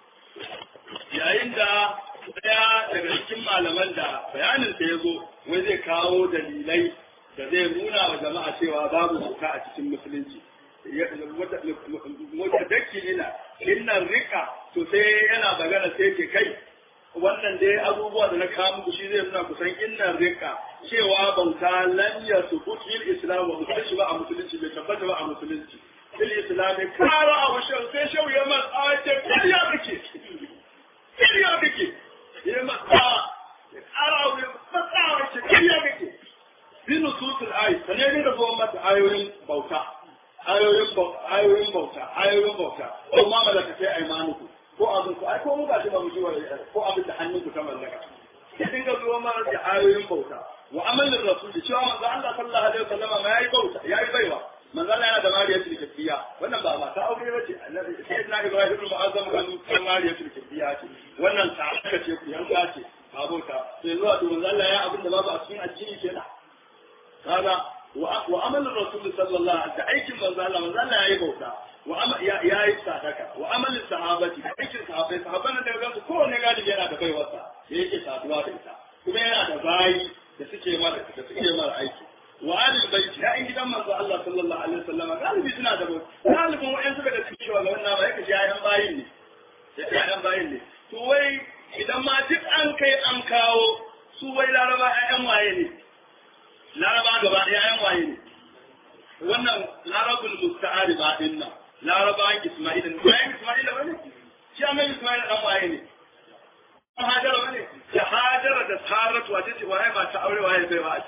yayin da ɗaya daga cikin malaman da bayaninsa ya zo wai zai kawo dalilai da zai nuna wa jama'a cewa babu bauta a cikin musulunci mutadakkilina innan rika to sai yana magana sai ke kai wannan dai abubuwa da na kawo muku shi zai nuna kusan innan rika cewa bauta lan ya subut fil islam wa musulunci ba a musulunci bai tabbata ba a musulunci fil islam kara abu shan sai shau ya man aje kariya kake kariya kake ya man kara abu matsawa ce kariya kake bi nusutul ayi sanin da zuwa mata ayoyin bauta ayoyin ayoyin bauta ayoyin bauta ko ma malaka sai aymanuku ko abin ku ai ko mu ba shi ba mu ji wa ko abin da hannunku ta mallaka sai dinga zuwa ma da ayoyin bauta wa amalin rasul cewa manzo Allah sallallahu alaihi wasallam ma yayi bauta yayi baiwa manzo Allah yana da mariya tilkiya wannan ba mata aure bace annabi sayyidina Ibrahim ibn Mu'azzam kan kan mariya tilkiya ce wannan sa'aka ce ku yanka ce ba bauta sai zuwa to manzo Allah ya abin da babu a cikin addini kenan kaga wa amalin rasul sallallahu alaihi wasallam aikin manzo Allah manzo Allah yayi bauta wa yayi sadaka wa amalin sahabati aikin sahabbai sahabban da ga su kowanne galibi yana da baiwarsa da yake saduwa da ita kuma yana da bayi da suke mara da suke mara aiki wa alil baiti ya in gidan manzo Allah sallallahu alaihi wasallam galibi suna da bauta galibin wa'en suka da suke cewa ga wannan ba yake ji ayan bayin ne yake ayan bayin ne to wai idan ma duk an kai an kawo su wai laraba ayan waye ne laraba gaba ɗaya ayan waye ne wannan larabul musta'ari ba din nan laraba isma'ila ne bayan isma'ila bane shi annabi isma'ila dan waye ne hajara bane da hajara da saratu wace ce waye ba ta aure waye bai ba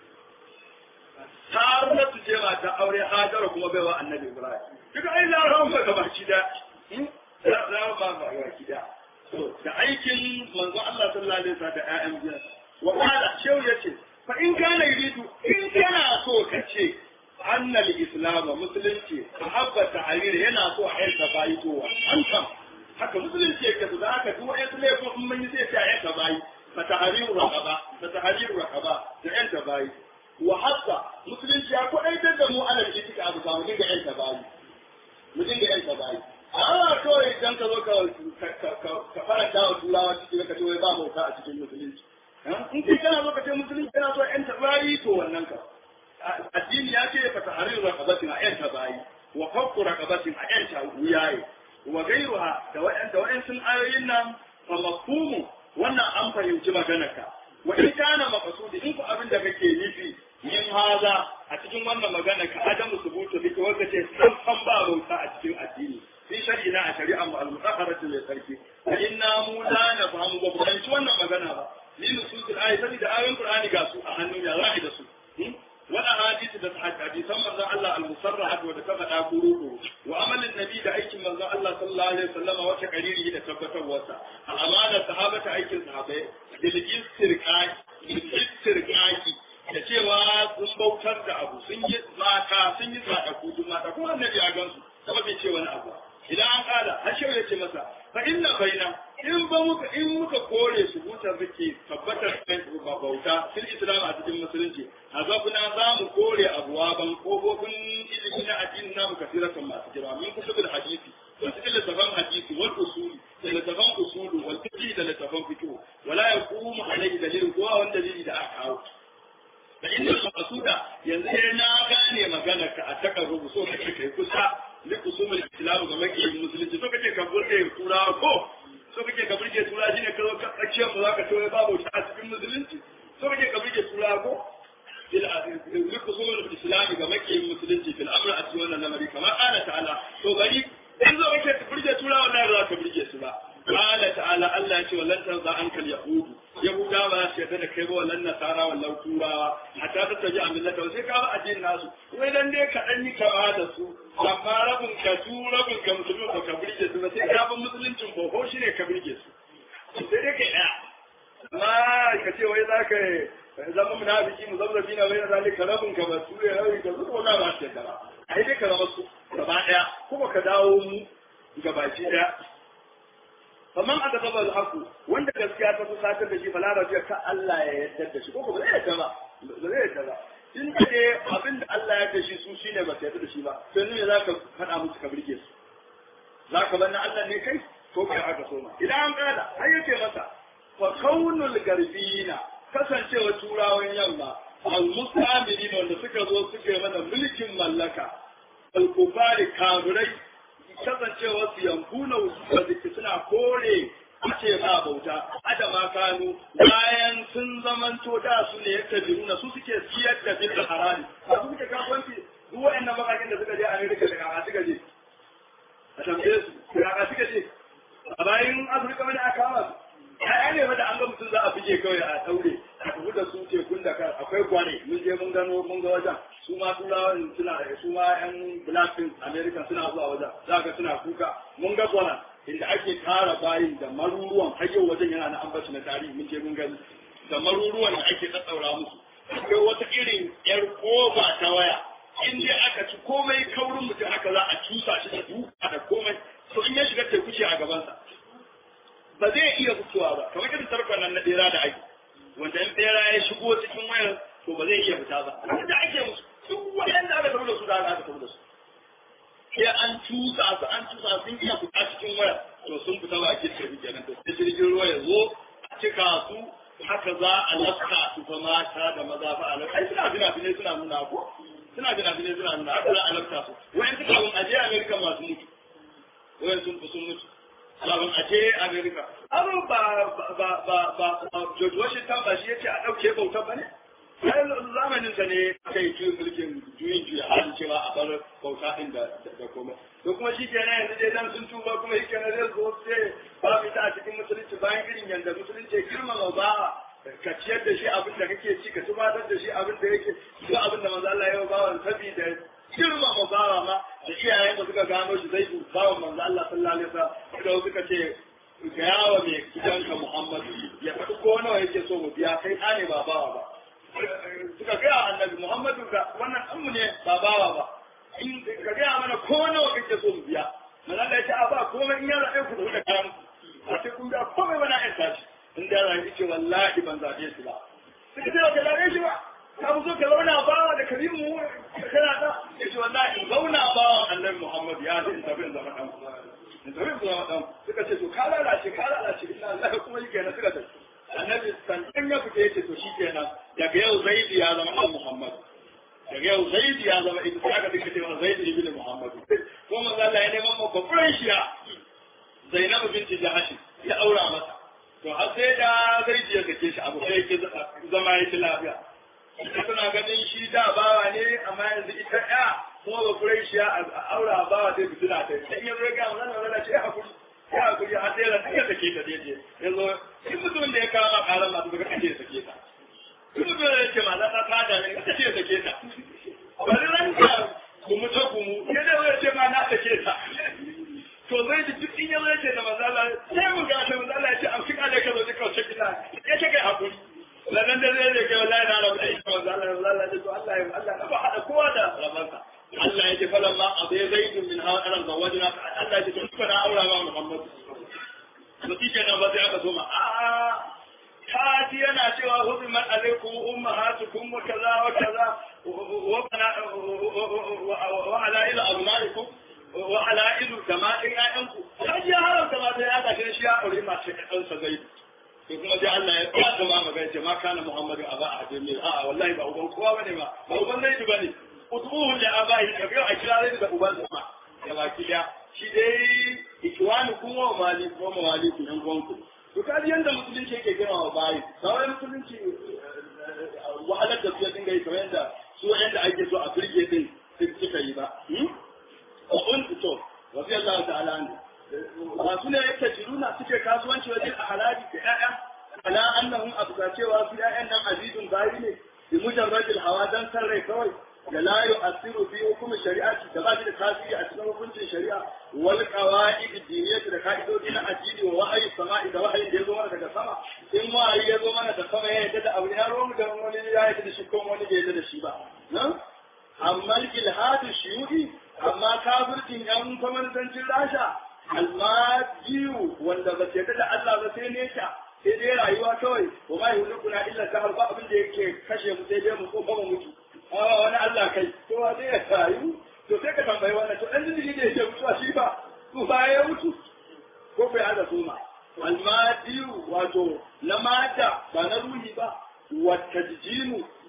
saratu ce ba ta aure hajara kuma bai wa annabi ibrahim duka ai laraban ba gaba ki da laraban ba gaba ki da da aikin manzo Allah sallallahu alaihi wasallam da ƴaƴan biyan wa qala shehu yace fa in kana yuridu in kana so ka ce annal islam musulunci ahabba ta'alir yana so a yanka bayi to an kam haka musulunci yake su da haka duk wani su laifin in mun yi sai ta yanka bayi fa tahriru raqaba fa tahriru raqaba da yanka bayi wa hatta musulunci ya kodaitar da mu alal itika abu ka mu dinga yanka bayi mu dinga yanka bayi a kawai idan ka zo ka faranta wa turawa cikin ka ce wai ba bauta a cikin musulunci in kai kana zo ka ce musulunci kana so yan tabari to wannan ka addini ya ce fa tahriru raqabatin a yan tabayi wa fakku raqabatin a yan wuyaye wa gairuha da wa'an da wa'an sun ayoyin nan fa mafhumu wannan an fahimci maganarka wa in kana maqsudi in ku abin da kake nufi yin haza a cikin wannan magana ka adamu subutu dake wanda ce san san ba bauta a cikin addini fi shari'ina a shari'an mu al-mutahharatu li sarki fa inna mu la nafhamu ba fahimci wannan magana ba ni nusul ayat sani da ayoyin qur'ani ga su a hannun ya za'i da su wala hadisi da hadisan manzon Allah al-musarrahat wa da ta faɗa kuru wa amalin nabi da aikin manzon Allah sallallahu alaihi wasallam wata kariri da tabbatarwarsa a amanar sahabata aikin sahabai bil istirqaqi bil istirqaqi da cewa sun bautar da abu sun yi mata sun yi sadaku duk mata kuma annabi a gansu kuma bai ce wani abu idan an kala hashau ya ce masa fa inna baina in ba muka in muka kore su hutar rike tabbatar da ba bauta fil islam a cikin musulunci azabuna za mu kore abuwaban kofofin ilimi na addini namu kasiratan masu girma min kutubul hadisi da cikin littafan hadisi wal usuli da littafan usulu wal fiqh da littafan fiqh wala yaqumu alayhi dalilin ko wani dalili da aka kawo da inda maqsuda yanzu sai na gane magana ka a takarrubu so kake kai kusa li usumul islam ga maki musulunci so kake ka burge turawa ko so kake ka burge turawa shine ka zo ka tsakiyar mu zaka ce babu ta a cikin musulunci so kake ka burge turawa ko li usumul islam ga maki musulunci fil amr a cikin wannan lamari kamar ana ta'ala to bari in zo kake ka burge turawa wallahi ba za ka burge su ba قال تعالى الله يقول ولن ترضى عنك اليهود يهودا ما سيدا da kai ba wallan nasara wallan turawa hatta ta tabi a millata sai ka ba addinin nasu wai dan dai ka dan yi kama da su amma rabin ka su rabin ka musulmi ba ka burge su ba sai ka ban musuluncin ko ko shine ka burge su sai dai kai daya amma ka ce wai za ka zama munafiki muzabzabi na bai na zalika rabin ka ba su ne rabin ka su ko na ba su da ai dai ka zama su gaba daya kuma ka dawo mu gabaci daya faman aka taba alhaku wanda gaskiya ta fusatar da shi fa larabiya ka Allah ya yarda da shi ko ba zai yarda ba ba zai yarda ba in ka je abin da Allah ya yarda shi su shine ba yarda da shi ba sai ne zaka faɗa musu ka burge su zaka bar na Allah ne kai ko kai aka so ma idan an kada har yace masa fa kaunul garbina kasancewa turawan yamma al-mustamilin wanda suka zo suke mana mulkin mallaka al-kufari kafirai kasancewa su yankuna wasu suna kore ce ba bauta adama kanu bayan sun zamanto da su ne yadda biruna su suke siyar da bil harami a su suke kasuwanci duk waɗannan makakin da suka je Amerika da kaka suka je a tambaye su kaka suka je a bayan Afirka wani aka kama su ya ne wanda an ga mutum za a fije kawai a daure a tafi da su tekun da kan akwai gwane mun je mun gano mun ga wajen su ma turawan suna su ma yan blackpink american suna zuwa wajen za ka suna kuka mun ga gwana inda ake tara bayin da maruruwan har yau wajen yana na ambaci na tarihi mun je mun gani da maruruwan da ake tsattaura musu akwai wata irin yar koba ta waya in dai aka ci komai kaurin mutum haka za a cusa shi da duka da komai to in ya shiga teku ce a gabansa ba zai iya fitowa ba kamar irin tarkon nan na bera da ake wanda in bera ya shigo cikin wayar to ba zai iya fita ba da ake musu duk wanda aka tafi da su da aka tafi da su sai an tusa su an tusa sun iya fita cikin wayar to sun fita ba ake tafi kenan to sai jirgin ruwa ya zo a cika su haka za a lafka su fa mata da maza fa a lafka ai suna fina finai suna nuna ko suna fina finai suna nuna haka za a lafka su wayan suka bin aje amerika masu mutu wayan sun fi sun mutu sabon a je Amerika. Aro ba ba ba ba George Washington ba shi yace a ɗauke bauta ba ne? Sai zamanin sa ne aka yi juyin mulkin juyin juya halin cewa a bar bauta ɗin da da komai. To kuma shi kenan yanzu dai dan sun tuba kuma shi kenan zai zo sai ba mu ta cikin musulunci bayan irin yanda musulunci girmama ba ka ciyar da shi abin da kake ci ka tubatar da shi abin da yake duk abin da manzo Allah ya ba wa sabida girmama bawa ma da iyayen da suka gano shi zai du bawa manzo Allah sallallahu alaihi wasallam da suka ce ga yawa mai gidanka Muhammad ya faɗi ko nawa yake so mu biya kai ne ba bawa ba suka ga annabi Muhammadu ga wannan ammu ne ba bawa ba in ka ga mana ko nawa kake so mu biya manzo Allah ya ce a ba komai in ya zabe ku da karam a ce kun ga komai bana in tashi in da ran ce wallahi ban zabe shi ba suka ce ka zabe shi ba ka zo ka zauna bawa da karimu kana da yace wallahi in zauna bawa annabi Muhammad ya ce tafi in zama dan in tafi in zama dan suka ce to ka lalace ka lalace ina Allah kuma yake na suka tafi annabi sannan ya fita yace to shikenan daga yau zaidi ya zama dan Muhammad daga yau zaidi ya zama ibnu aka dinka cewa zaidi ibnu Muhammad ko manzo Allah ya neman mu babban shiya Zainab binti Jahash ya aura masa to har sai da zaidi ya kace shi abu sai yake zama yake lafiya ita tana ganin shi da bawa ne amma yanzu ita ya kuma ba kurai shi a aura bawa zai fitina ta sai yanzu ya ga wannan wannan ce hakuri ya hakuri har sai ran ya take ta daidai yanzu in mutum da ya kama karan masu daga kace sake ta in mutum da yake ma na ta da ne kace sake ta bari ran ka gumu ta gumu ke da ya ce ma na sake ta to zai ji duk in yanzu ya ce da mazala sai mu ga ta mazala ya ce an fi kale ka zo ka kauce kina ya ce kai hakuri sannan da zai zai kai wallahi na rabu da ita manzo Allah manzo Allah ce to Allah ya Allah na ba hada kowa da rabansa Allah ya ce falan ma abai zaidun min hawa aran zawajina Allah ya ce to na aura ma Muhammad to kike nan ba sai aka so ma a ta ji yana cewa huzimat alaikum ummahatukum wa kaza wa kaza wa bana wa ala ila abnaikum wa ala ilu jama'in ƴaƴanku ta ji haramta ma sai aka shi ya aure ma ce ɗansa zaidu sai kuma sai Allah ya kwata ma magana ce ma kana Muhammadu a ba a hajjin mil a'a wallahi ba uban kowa bane ba ba uban zai bane utuhu da abahi da yau a kira zai da uban sama da baki da shi dai ikwani kuma wa mali kuma wa mali ku yan gwanku to kaji yanda musulunci yake gina wa bayi kawai musulunci wahalar da su ya dinga yi kamar yanda su yanda ake so a firge din suka yi ba a kun to wasu Allah ta'ala ne masu ne yake jiruna suke kasuwanci wajen a halaji da ƴaƴa ala annahum abuka cewa su ƴaƴan nan azizun bayi ne bi mujarradil hawa dan san rai kawai da la yu'assiru fi hukumi shari'ati da ba shi da tasiri a cikin hukuncin shari'a wal qawaid diniyati da ka'idodi na addini wa wahayi sama'i da wahayin da ya zo mana daga sama in wahayi ya zo mana da sama ya yadda da abu ya romu da wani ya yadda da shi ko wani bai yadda da shi ba amma ilhadu shiyudi amma kafircin yan kwamantancin rasha almadiyu wanda ba ce da Allah ba sai nesa sai dai rayuwa kawai wa ma yuhlikuna illa dahar ba abin da yake kashe mu sai dai mu ko ba mu mutu a wani Allah kai to wa zai rayu to sai ka tambayi wannan to dan jini da yake mutuwa shi ba ko ba ya mutu ko bai hada suma almadiyu wato na mata ba na ruhi ba wa tajjimu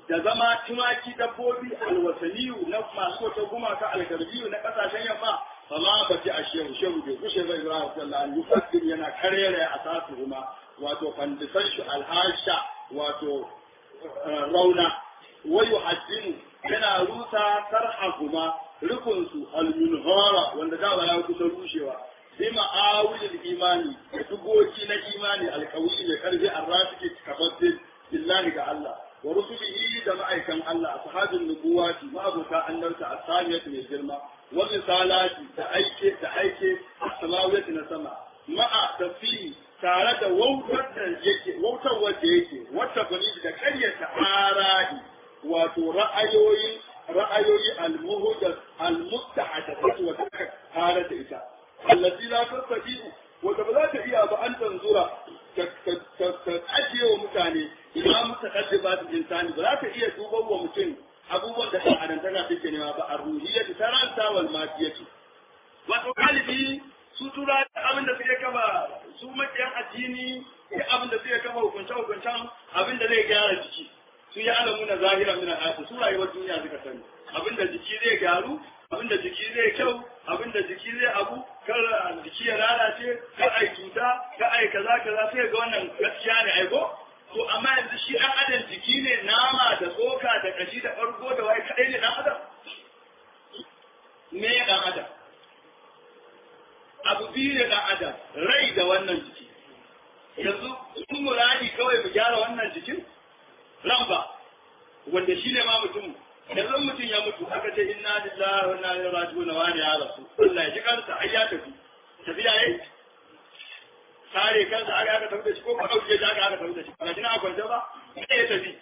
da zama tumaki dabbobi alwasaniyu na masu wata gumaka algarbiyu na kasashen yamma fama ba ci a shehu shehu bai kushe bai ibrahim sallallahu alaihi wasallam yana karere a sasu kuma wato fandisan shi alhasha wato rauna wayu haddinu yana rusa sarhahuma rukunsu almunhara wanda da ya kusa rushewa bi ma'awilil imani da dugoki na imani alkawi mai karfi arrafiki kafaddin billahi ga Allah wa rusulihi da ma'aikan Allah ashabin nubuwati ma'abuta annabta asamiyat mai girma wa risalati da aike da aike samawiyat na sama ma'a tafsiri tare da wautar da yake wautar wanda yake wata bani da karyata aradi wato ra'ayoyi ra'ayoyi al-muhdath al-mustahdathat wa taka tare da ita allati la tastati'u wanda ba za ta iya ba an tanzura ta ajiye wa mutane idan muka kace ba su insani ba za ta iya duban wa mutum abubuwan da ɗan adantaka take nema ba a ruhiyyati ta ranta wal mafiyati wato galibi su tura abin da suke kama su makiyan addini ya abin da suke kama hukunce hukuncen abin da zai gyara jiki su yi alamu na zahira min al su rayuwar duniya suka sani abin da jiki zai gyaru abin da jiki zai kyau abin da jiki zai abu kar jiki ya lalace kar ai cuta kar ai kaza kaza sai ga wannan gaskiya ne ai ko to amma yanzu shi ɗan adam jiki ne nama da tsoka da kashi da farko da wai kadai ne ɗan adam me ɗan adam abu biyu ne ɗan adam rai da wannan jiki yanzu sun muradi kawai mu gyara wannan jikin ran ba wanda shi ne ma mutum yanzu mutum ya mutu aka ce inna lillahi wa inna ilaihi raji'un wa ya rasu Allah ya ji kansa ai ya tafi tafiya yayi sare kansa aka aka tafi da shi ko ka dauke shi aka aka tafi da shi ba kina akwai ba sai ya tafi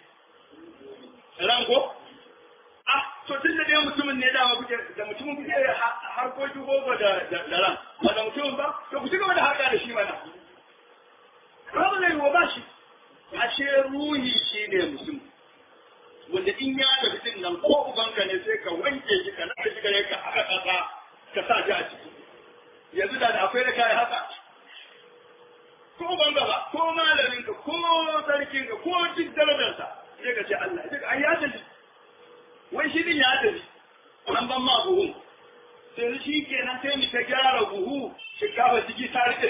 ran ko ah to tun da dai mutumin ne dama kuke da mutumin kuke harkokin gogo da da ran ba da mutumin ba to ku ci gaba da harka da shi mana ba ba zai yi wa ba shi ashe ruhi shi ne mutum wanda in ya tafi din nan ko ubanka ne sai ka wanke shi ka nada shi gare ka haka kasa ka sa shi a ciki yanzu da akwai da kai haka ko ubanka ba ko malamin ka ko sarkin ka ko duk darajarsa sai ka ce Allah duk ai ya tafi wai shi din ya tafi an ban ma buhu sai shi kenan sai mu ta gyara buhu shinkafa ciki ta rike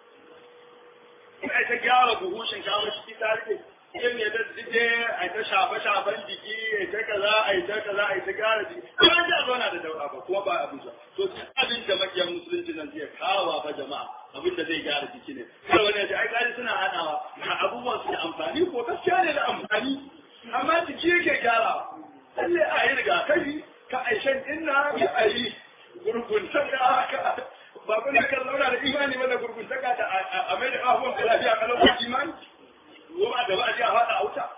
ina ta gyara buhu shinkafa ciki ta rike yin ya ta je a ta shafe shafen jiki a ta kaza a ta kaza a ta gyara jiki ba ta zauna da daura ba kuma ba abin sa to abin da makiyan musulunci nan zai kawo ba jama'a abin da zai gyara jiki ne sai wani ya ce ai kaji suna hadawa ga abubuwan su da amfani ko gaskiya ne da amfani amma jiki yake gyarawa lalle a yi rigakafi ka aishan inna ya ayi gurguntaka haka ba kun ka zauna da imani ba da gurguntaka da a mai da abubuwan da lafiya kalau ba imani ko ba da ba a ji a faɗa a wuta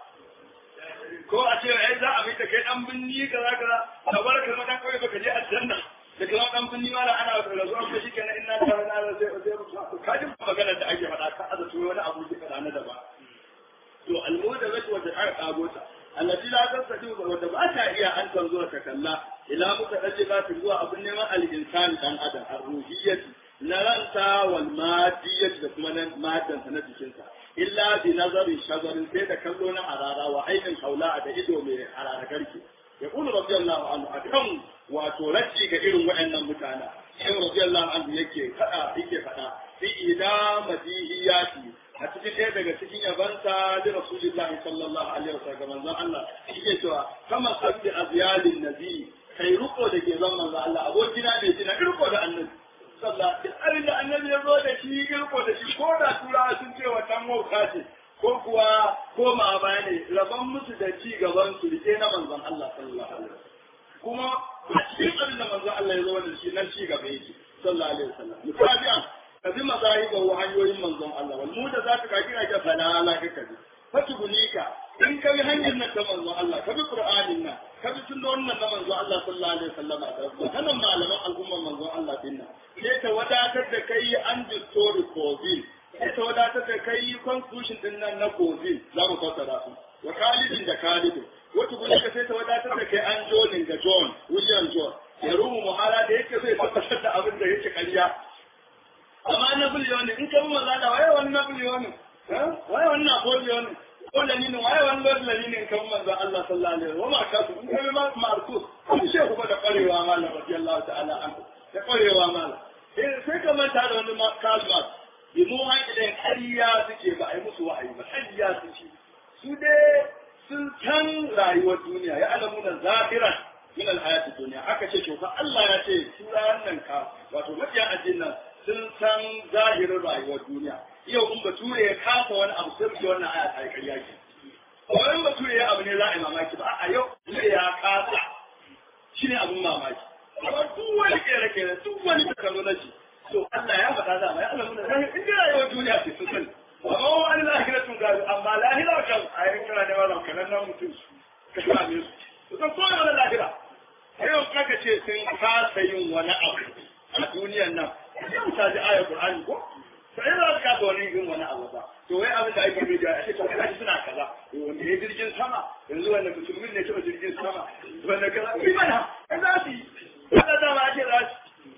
ko a ce ai za a mai da kai dan binni kaza kaza ka bar ka dan kawai baka je aljanna da kuma dan binni ma ana da zuwa ko shi kenan inna ta na da sai sai mutu ka ji magana da ake faɗa ka aza tuwo wani abu da kana da ba to almuda zai wata aka kago ta allati la tasadi wanda ba ta iya an tanzo ta kalla ila muka dace ba ta zuwa abin neman al-insan dan adam ar-ruhiyyati na ranta wal madiyyati da kuma nan madan na jikinsa illa bi nazari shazarin sai da kallo na harara wa ainin haula da ido mai harara garke ya kulu radiyallahu anhu akan wato racci ga irin waɗannan mutana sai radiyallahu anhu yake fada yake fada fi idamadihiyati a cikin ɗaya daga cikin yabansa da rasulullahi sallallahu alaihi wasallam manzon Allah yake cewa kama sabbi azyalin nabi kai ruko da ke zan manzon Allah abokina bai jina riko da annabi sallah duk abin da annabi ya zo da shi riko da shi ko da turawa sun ce wannan wauta ce ko kuwa ko ma baya ne rabon musu da ci gaban su rike na manzon Allah sallallahu alaihi wasallam kuma a cikin abin da manzon Allah ya zo da shi nan ci gaba yake sallallahu alaihi wasallam mutabi'an kazi mazahiba wa hanyoyin manzon Allah wal mu da zaka ka kira ka fala la ka kaji fatubulika in ka bi hanyar nan ta manzon Allah ka bi qur'anin nan ka bi sunnon nan na manzon Allah sallallahu alaihi wasallam da sanan malaman al'umman manzon Allah dinna sai ta wadatar da kai an story covid sai ta wadatar da kai constitution din nan na covid za mu fassara su wa kalidin da kalidin wata gudunka sai ta wadatar da kai an jonin ga john william john ya rumu muhala da yake zai tabbatar da abin da yake karya amma na biliyonin in ka bi maza da waye wani na biliyonin waye wani na biliyonin ko lalinin waye wani lord lalinin kan manzo Allah sallallahu alaihi wasallam wa ma kasu in kai ma markus kun shehu ba da kwarewa malam radiyallahu ta'ala an da kwarewa malam eh sai ka manta da wani kasu bi mu hankali ƙarya suke ba a yi musu wa'ayi ba ƙarya suke su dai sun san rayuwar duniya ya alamu na zahiran min alhayati duniya aka ce to fa Allah ya ce turawan nan ka wato mabiya addinin nan sun san zahirin rayuwar duniya yau in bature ya kafa wani abu sai ce wannan aya ta ƙarya ce wani bature ya abu ne za a yi mamaki ba a yau bature ya kasa shine abun mamaki amma duk wani kere-kere duk wani technology to Allah ya faɗa da mai Allah mun zahiri in dai rayuwar duniya ce sun sani amma wani lahira tun gari amma lahira kan a yi kira ne wannan kanan nan mutum ka same su to san ko wani lahira yau kaka ce sun kasa yin wani abu a duniyan nan sai mu taji ayar Qur'ani ko to ai za ka wani yin wani abu ba to wai abin da ake yi da ake to kai suna kaza wanda ya jirgin sama yanzu wanda musulmin ne ce jirgin sama wanda kaza ni mana kai za su yi kada da ma ake za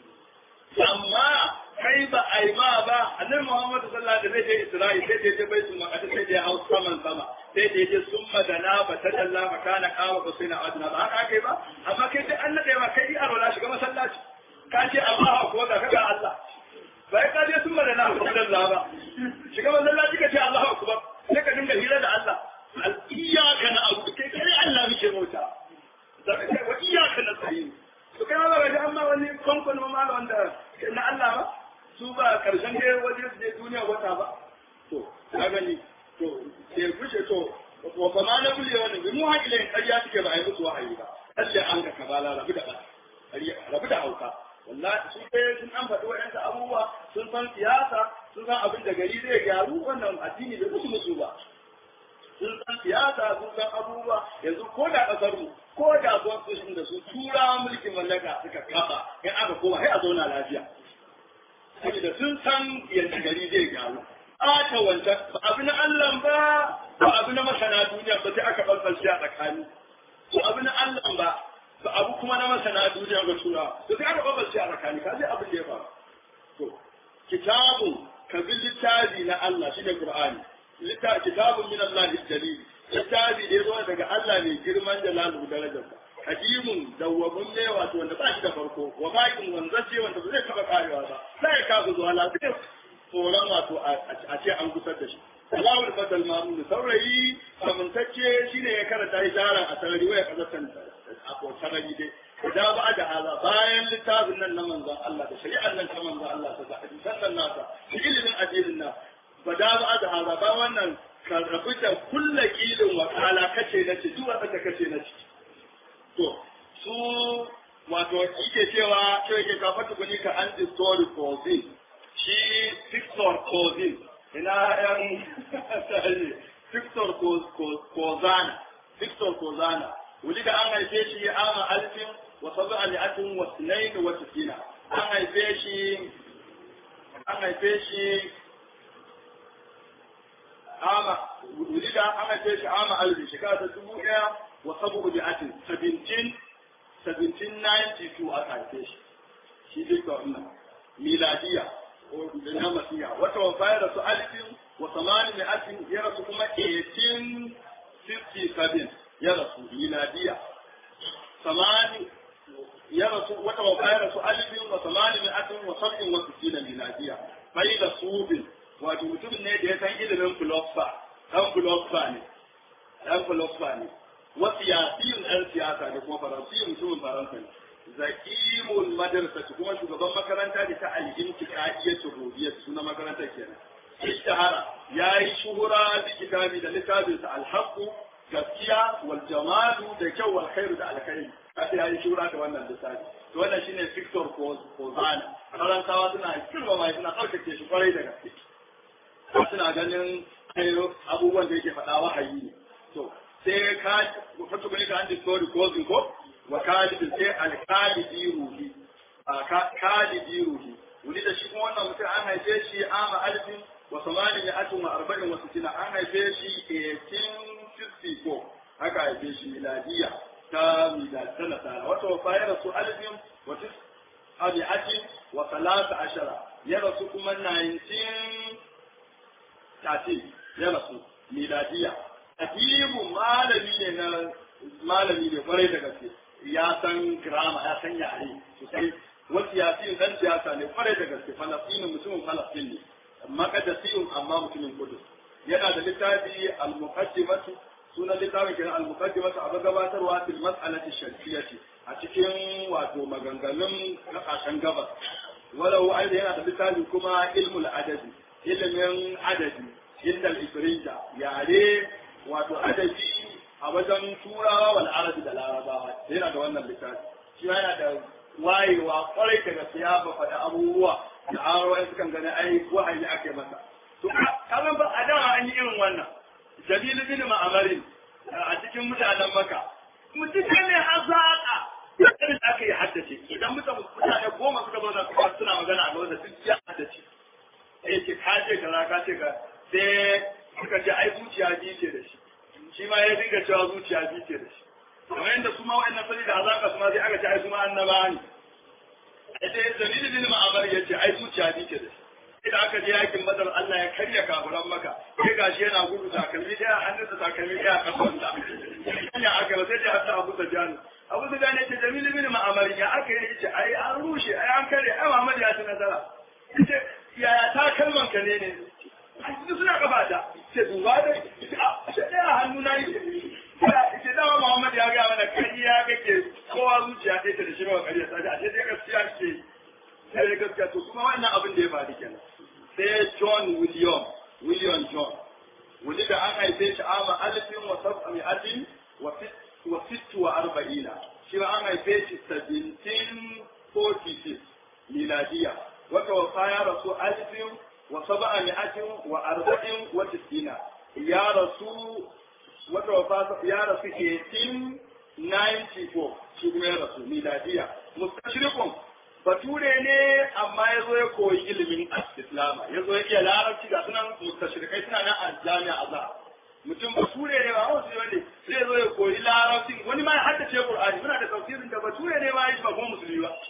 su amma kai ba a yi ma ba annabi Muhammad sallallahu alaihi wasallam zai je Isra'il sai je baitul maqdis sai je hau saman sama sai je je summa dana ba ta dalla makana kawa ba sai na adna ba haka kai ba amma kai sai an nade ma kai a rola shiga masallaci ka ce Allah ko da kaga Allah bai ka je summa dana ba ta dalla ba shiga masallaci ka ce Allah akbar sai ka dinga hira da Allah al iyyaka na abu kai kai Allah muke mota da kai wa iyyaka nasta'in to kai ma ba ga amma wani konkon ma wanda na Allah ba su ba karshen da waje su je duniya wata ba to ka gani to sai kushe to wa fa ma na kulle wannan bi mu hakile ƙarya suke ba a yi musu wahayi ba Allah an ka kabala rabu da rabu da hauka wallahi su kai sun an faɗi wa'yansu abubuwa sun san siyasa sun san abin da gari zai gyaru wannan addini bai musu musu ba sun san siyasa sun san abubuwa yanzu ko da ƙasar mu ko da constitution da su tura mulkin mallaka suka kafa in aka koma sai a zauna lafiya saboda sun san yadda gari zai gyaru ata wancan ba abu na Allah ba ba abu na masana duniya ba sai aka balbalce a tsakani ba abu na Allah ba ba abu kuma na masana duniya ga tura to sai aka balbalce a tsakani ka sai abin da ya faru to kitabun ka bi littafi na Allah shine Qur'ani littafi kitabun min Allah jalil littafi da ya zo daga Allah mai girman jalalu darajarsa kadimun dawwamun ne wato wanda ba shi da farko wa bakin wanzace wanda ba zai taba karewa ba sai ya kafa zuwa lafiya tsoron wato a ce an gusar da shi Alawul fadal mamun saurayi amintacce shine ya karanta isharar a sarari waya kazatan a ko sarari dai da ba da hala bayan littafin nan na manzon Allah da shari'ar nan ta manzon Allah ta hadisan nan nasa da ilimin addinin nan ba da ba da hala ba wannan ka rabu da kulla kilin wakala kace na ci duk wanda kace na ci to su wato yake cewa cewa yake kafa tukuni ka an story cozin shi Victor cozin ina yan Victor Kozana Victor Kozana wuli da an haife shi ama alfin wa sabu ali'atin wa sinain wa tisina an haife shi an haife shi ama wuli da an haife shi ama alfin shekara ta dubu ɗaya wa sabu ali'atin 17 1792 aka haife shi shi Victor ɗin miladiya na masiya wata wafa ya rasu alifin wa samani mai atin ya rasu kuma 1857 ya rasu miladiya samani ya rasu wata wafa ya rasu alifin wa samani mai atin wa sab'in wa sittina miladiya bai da subin wato mutum ne da ya san ilimin philosopher dan philosopher ne dan philosopher ne wa siyasiyin dan siyasa da kuma faransiyin mutumin faransa ne zakimul madrasa kuma shugaban makaranta da ta al-intiqadiyyah rubiyyah suna makaranta kenan ishtahara yayi shuhura da kitabi da littafin sa al-haqq gaskiya wal jamalu da kyau wal khairu da alkhairi kace yayi shuhura da wannan littafi to wannan shine Victor Kozana faransawa suna kirma mai suna karkace shi kwarai da gaske suna ganin abubuwan da yake faɗa wahayi ne to sai ka fatu bane ka an discovery kozin ko wa kalibin sai alkalidi ruhi a kalidi ruhi wani da shi kuma wannan mutum an haife shi ama alfin wa samanin ya atin wa arba'in wa sittina an haife shi 1854 haka haife shi miladiya ta milad ta nasara wata wafa ya rasu alfin wa tis abi'atin wa salasa ashara ya rasu kuma 1913 ya rasu miladiya adibu malami ne na malami ne kwarai da gaske ya san girama ya san yare sosai wasu yasin dan siyasa ne kwarai da gaske falastinu mutumin falastin ne makadasiyun amma mutumin kudu yana da littafi al-muqaddimatu sunan littafin kenan al-muqaddimatu abu gabatarwa fil mas'alati shar'iyyati a cikin wato maganganun kasashen gabas walau aida yana da littafi kuma ilmul adadi ilimin adadi inda al-ifrinja yare wato adadi a wajen turawa wal arabi da larabawa yana da wannan littafi shi yana da wayewa kwarai da gaskiya ba faɗa abubuwa da arowa sukan gani ai wahayi ake masa to kazan ba a dama an yi irin wannan jabilu bin ma'amarin a cikin mutanen maka mutum ne hazaka irin aka yi haddace idan mutane goma suka zauna suka suna magana a gaba da duk ya haddace sai ce ka ce kaza ka ce ka sai suka ce ai zuciya biyu ce da shi shi ma ya dinga cewa zuciya biyu ce da shi kamar yadda su ma wa'annan sani da hazaka su ma sai aka ce ai su ma annaba ne sai dalilin bin ma'amar ya ce ai zuciya biyu ce da shi idan aka je yakin badar Allah ya karya kafuran maka sai gashi yana gudu takalmi daya hannunsa takalmi daya kafansa ya aka ba sai ya hasa Abu Sufyan Abu Sufyan ya ce Jamil bin Ma'amar ya aka yi ce ai an rushe ai an kare ai Muhammad ya ci nasara yace yaya takalman ka ne ne su suna kafa ta ce duba da a ce daya hannu na yi ce dama Muhammad ya ga mana kariya kake kowa zuciya ɗaya ta da shi ba kariya sai a ce dai gaskiya ke sai da gaskiya to kuma wannan abin da ya faru kenan sai John William William John wani da an haife shi ama alifin wa sab'ami'atin wa sittu wa arba'ina shi ma an haife shi 1746 miladiya wata wasa ya rasu alifin wa sab'ami'atin wa arba'in wa tisina ya rasu wata wasa ya rasu 1894 shi kuma ya rasu miladiya mustashriqun bature ne amma ya zo ya koyi ilimin islama ya zo ya iya larabci ga sunan mustashrikai suna nan a jami'a azhar mutum bature ne ba wasu ne zai zo ya koyi larabci wani ma ya haddace qur'ani muna da tafsirin da bature ne ma ya ba kuma musulmi ba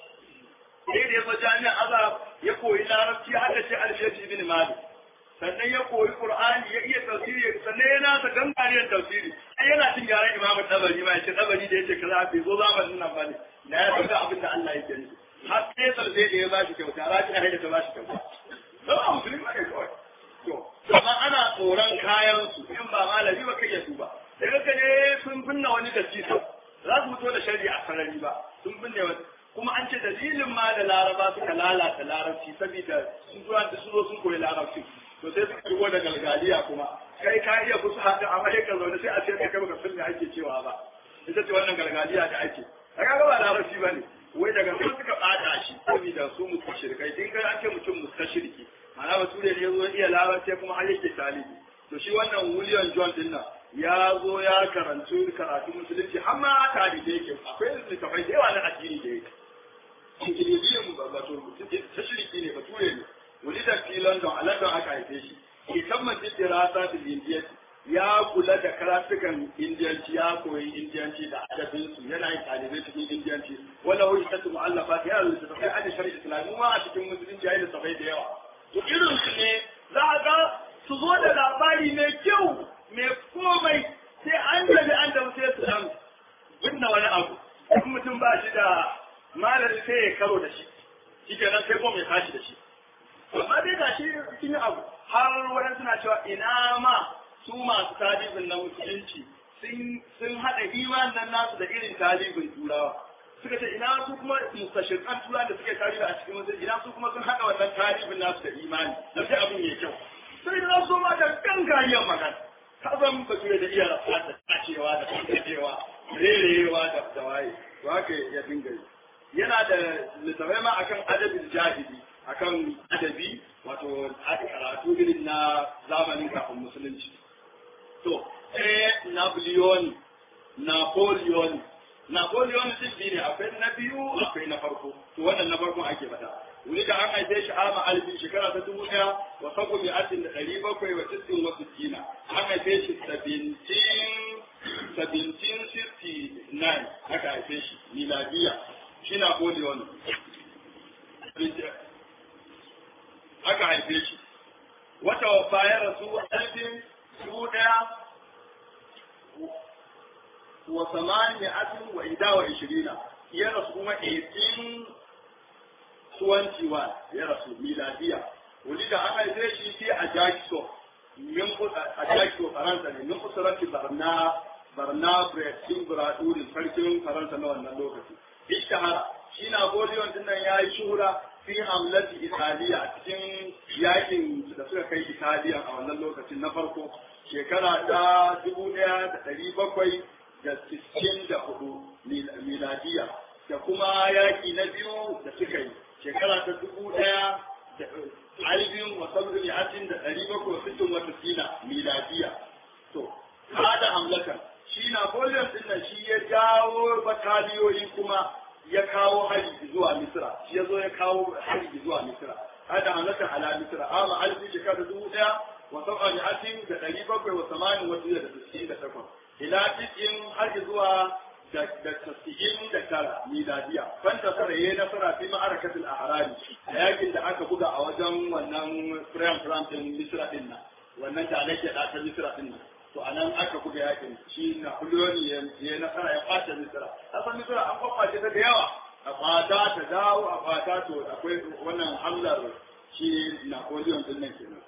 sai da ya zo jami'a azhar ya koyi larabci ya haddace alfiyati ibn malik sannan ya koyi qur'ani ya iya tafsiri sannan ya nasa gangariyar tafsiri ai yana cin gyaran imamu tabari ma ya ce tabari da yace kaza bai zo zamanin nan ba ne na ya san abin da Allah yake nufi har sai sai da ya ba shi kyauta rafi a da ta ba shi kyauta don a musulmi ne kawai to amma ana tsoron kayan su in ba malami ba kai ya su ba daga ka ne sun binne wani da cisa za su fito da shari'a a sarari ba sun binne wani kuma an ce dalilin ma da laraba suka lalata larabci saboda sun zuwa da sun zo sun koyi larabci to sai suka shigo da galgaliya kuma kai ka iya kusa haka amma dai ka zaune sai a ce kai baka san me ake cewa ba ita ce wannan galgaliya da ake kaga ba larabci ba ne wai daga sun suka bata shi saboda su mustashirkai din ga ake mutum mustashirki ma'ana bature ne yazo iya larabci kuma har yake talibi to shi wannan William John din nan ya zo ya karantu karatu musulunci har ma talibi yake akwai littafai da yawa na addini da yake Ingiliziyan wato tashiriki ne bature ne wani da fi London a London aka haife shi ke tabbatar da rasa da Indiya ya kula da karatukan indiyanci ya koyi indiyanci da adabinsu yana yin ɗalibai cikin indiyanci wala wani tattu mu'allafa ya yi littattafai a da shari'a islami ma a cikin musulunci ya yi littattafai da yawa to irin su ne za a ga su zo da labari mai kyau mai komai sai an tafi an tafi sai su dan binne wani abu in mutum ba shi da malami sai ya karo da shi shi kenan sai kuma ya tashi da shi amma dai ga shi cikin abu har wani suna cewa ina ma su masu talibin na musulunci sun haɗa iman nan nasu da irin talibin turawa suka ce ina su kuma mustashirkan turawa da suke talibi a cikin musulunci ina su kuma sun haɗa wannan talibin nasu da imani da sai abin ya kyau sai da su ma da gangariyar magana ka zan ba da iya rafa da tacewa da tantacewa rerewa da tawaye to haka ya dinga yi yana da littafai ma akan adabin jahili akan adabi wato karatu irin na zamanin kafin musulunci to eh Napoleon Napoleon Napoleon din biyu ne akwai na biyu akwai na farko to wannan na farkon ake faɗa wuri da an haife shi ama alfin shekara ta dubu ɗaya wa sako bi atin da ɗari bakwai wa tisin wa sittina an haife shi seventeen seventeen sixty nine aka haife shi miladiya shi Napoleon aka haife shi wata bayan rasu alfin dubu ɗaya wa samaniyatin wa ida wa ishirina ya rasu kuma 1821 ya rasu miladiya wuli da aka haife shi fi a jakiso min a jakiso faransa ne min kusurati barna barna bretin buradurin sarkin faransa na wannan lokaci ishtahara shi napoleon din nan ya yi shuhura fi hamlati italiya cikin yakin da suka kai italiya a wannan lokacin na farko shekara ta dubu ɗaya da ɗari bakwai da sittin da hudu miladiya da kuma yaki na biyu da suka yi shekara ta dubu ɗaya da alibin wasan mi'atin da ɗari bakwai sittin wata sina miladiya to kada hamlakan shi napoleon din nan shi ya jawo bataliyoyi kuma ya kawo hari zuwa misira shi ya zo ya kawo hari zuwa misira hada hamlakan ala misira amma alifin shekara dubu ɗaya وسبع مئة دقيقة بقى وثمان وزيادة تسعين دقيقة إلى تسعين حرج زوا da tasa'in da tara miladiya fanta tara yayi nasara fi ma'arakatul ahrari yakin da aka buga a wajen wannan Fram Fram din Misra din nan wannan da nake da ta Misra din nan to anan aka buga yakin shi na Napoleon yayi nasara ya fata Misra asan Misra an kwakwace ta da yawa a fata ta dawo a fata to akwai wannan hamlar shi Napoleon din nan kenan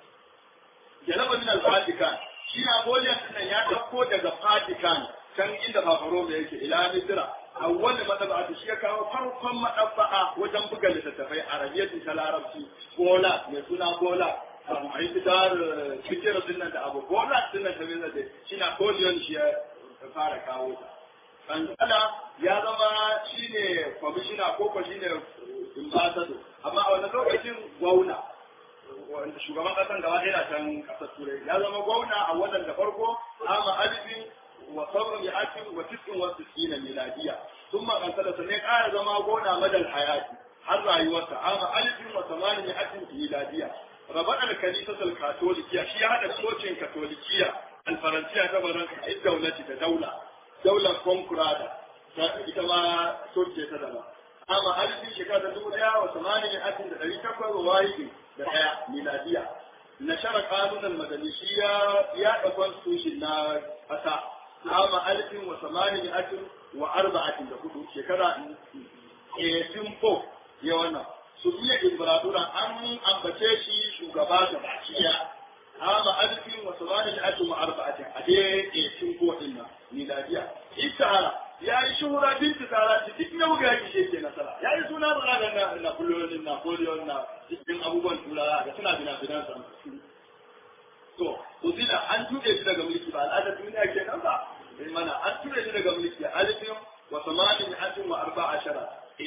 jalaba min al-Vatican shi Napoleon din ya dauko daga Vatican can inda Papa yake ila Misra awwal madaba shi ya kawo farkon madabba'a wajen buga littattafai Arabiyyati ta Larabci Bola mai suna Bola a yi fitar fikir din nan da abu Bola din nan ta mai da shi Napoleon shi ya fara kawo ta kankana ya zama shine kwamishina ko ko shine ambassador amma a wannan lokacin gwauna shugaban kasan gaba ɗaya can kasar turai ya zama gwamna a wannan da farko ama alifin wa sabon ya akin wa tisin wa tisina miladiya sun makanta da sannan ƙara zama gwamna madal hayati har rayuwarsa ama alifin wa samanin ya akin miladiya rabar alkanisa katolikiya shi ya haɗa cocin katolikiya alfaransiya ta baran a daulati da daula daular konkurada ita ma coci ta dama amma alifin shekara dubu ɗaya wa samanin ya akin da ɗari takwas wa wahidin da ɗaya miladiya na shara kanunan madani shi ya yaɗa constitution na ƙasa ama alfin wa samani atin wa arba'atin da hudu shekara 18 ya wannan su iya imbaradura an ambace shi shugaba da bakiya ama alfin wa samani atin wa arba'atin a dai 18 din nan miladiya ita ya yi shuhura binti tsara ci duk na buga yaki shi ke nasara ya yi suna ba da na Napoleon Napoleon na cikin abubuwan turawa da suna bina binan sa to uzila an tuɗe shi daga mulki ba al'adar duniya ke nan ba in mana an tuɗe shi daga mulki alifin wa samanin atin wa arba ashara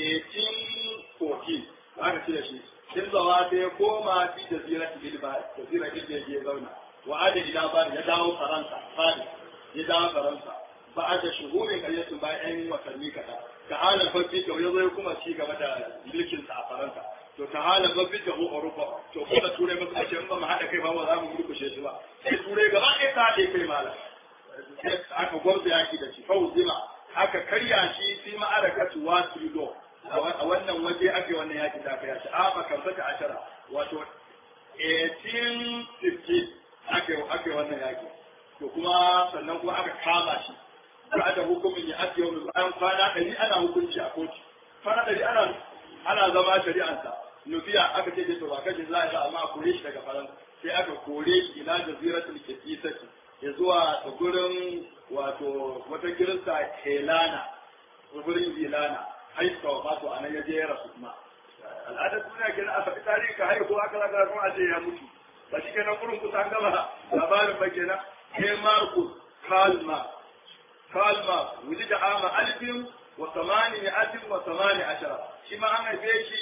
1814 aka cire shi in zawa sai ya koma fi jazira bilba jazira ilbe ya zauna wa ada ila bari ya dawo faransa fari ya dawo faransa ba da shuhurin ƙaryatun bayan watanni kaɗan ta halin babbi da ya zo kuma ci gaba da mulkin sa a faransa to ta halin babbi da mu Europa to ko da turai ba su ce in ba mu haɗa kai ba ba za mu murkushe shi ba sai turai gaba ɗaya ta haɗe kai malam aka gwamza yaki da shi fauzima aka karya shi fi ma'arakatu watrido a wannan waje ake wannan yaki da aka yashi a makamfata ashara wato 1850 ake ake wannan yaki to kuma sannan kuma aka kama shi ba da hukumin ya ake yau bayan kwana ɗari ana hukunci a kotu kwana ɗari ana ana zama shari'ansa nufiya aka ce to ba kashe za a yi amma a kore shi daga faransa sai aka kore shi ila jaziratul kisisati ya zuwa ta gurin wato wata kirista helana gurin helana haifa wa mato a nan ya je ya rasu kuma al'adar duniya kenan a faɗi tarihi ka haihu aka zaka kuma a ce ya mutu ba shi kenan gurin kusa an gama labarin ba kenan sai marcus kalma kalma wuli da ama alfin wa samani ne alfin wa samani ashara shi ma an haife shi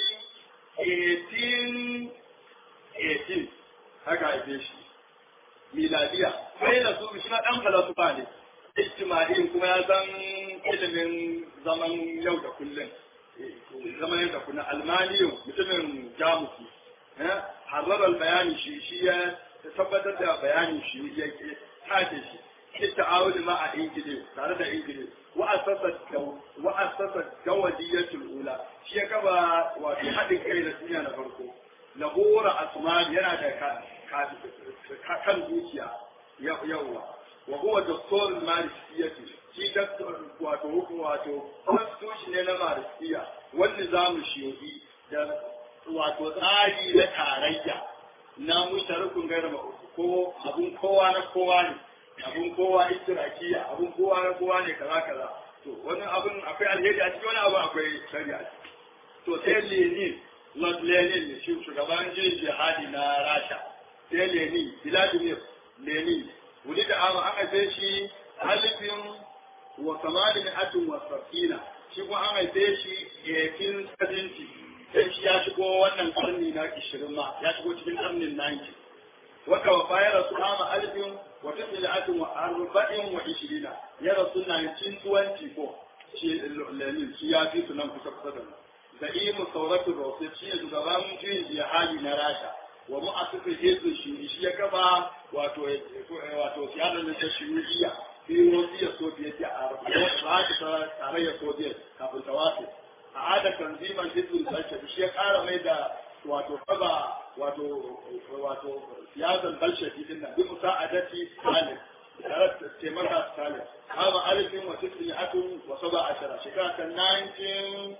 1818 haka haife shi miladiya sai da su shi na dan falasufa ne ijtima'in kuma ya san ilimin zaman yau da kullum zaman yau da kullum almaniyo mutumin jamusi harrarar bayani shi shi ya tabbatar da bayani shi ya tace shi shi ta'awuli ma a ingile tare da ingile wa'asasa gawadiyatul ula shi ya kaba wato haɗin kai da duniya na farko lahora asmani yana da kan zuciya yawwa wa huwa doktor malikiyyati shi doktor wato hukum wato constitution ne na malikiya wanda zamu shiyoyi da wato tsari na tarayya na musharikun gaira ko abun kowa na kowa ne abun kowa istirakiya abun kowa na kowa ne kaza kaza to wani abun akwai alheri a cikin wani abu akwai shari'a to sai lenin lord lenin ne shi shugaban jin jihadi na rasha sai lenin vladimir lenin wuli da ama an haife shi alifin wa kamalin atin wa safina shi kuma an haife shi 1870 sai shi ya shigo wannan karni na 20 ma ya shigo cikin karnin 90 wata wa fa ya rasu ama alifin wa tis'atin wa arba'in wa 20 ya rasu 1924 shi lenin shi ya fi su nan kusa kusa da mu da imu sauratul rasul shi ne shugaban juyin jihadi na rasha wa mu'assisu hizbin shi shi ya gaba wato wato siyasar da ta shiriya fi wasiyar soviet a wata tarayyar soviet kafin ta wace a ada tanziman hizbin balshevik shi ya kara mai da wato gaba wato wato siyasar balshevik din nan bi musa'adati stalin tare da taimaka stalin kama alifin wa tisin atun wa saba ashara shekara ta 19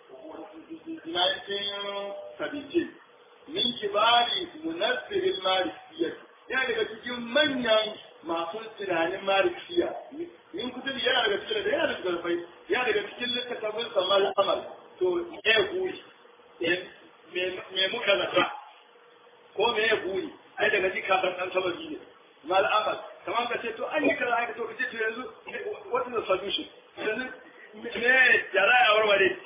1917 min kibari munassirin marisiya yana daga cikin manyan masu tunanin marisiya min kutubi yana daga cikin da yana daga zarfai yana daga cikin littattafin samar amal to me guri me muka zata ko me ya guri ai daga ji kafin dan sababi ne mal amal kamar ka ce to an yi kaza haka to kace to yanzu what is the solution yanzu me yara ya warware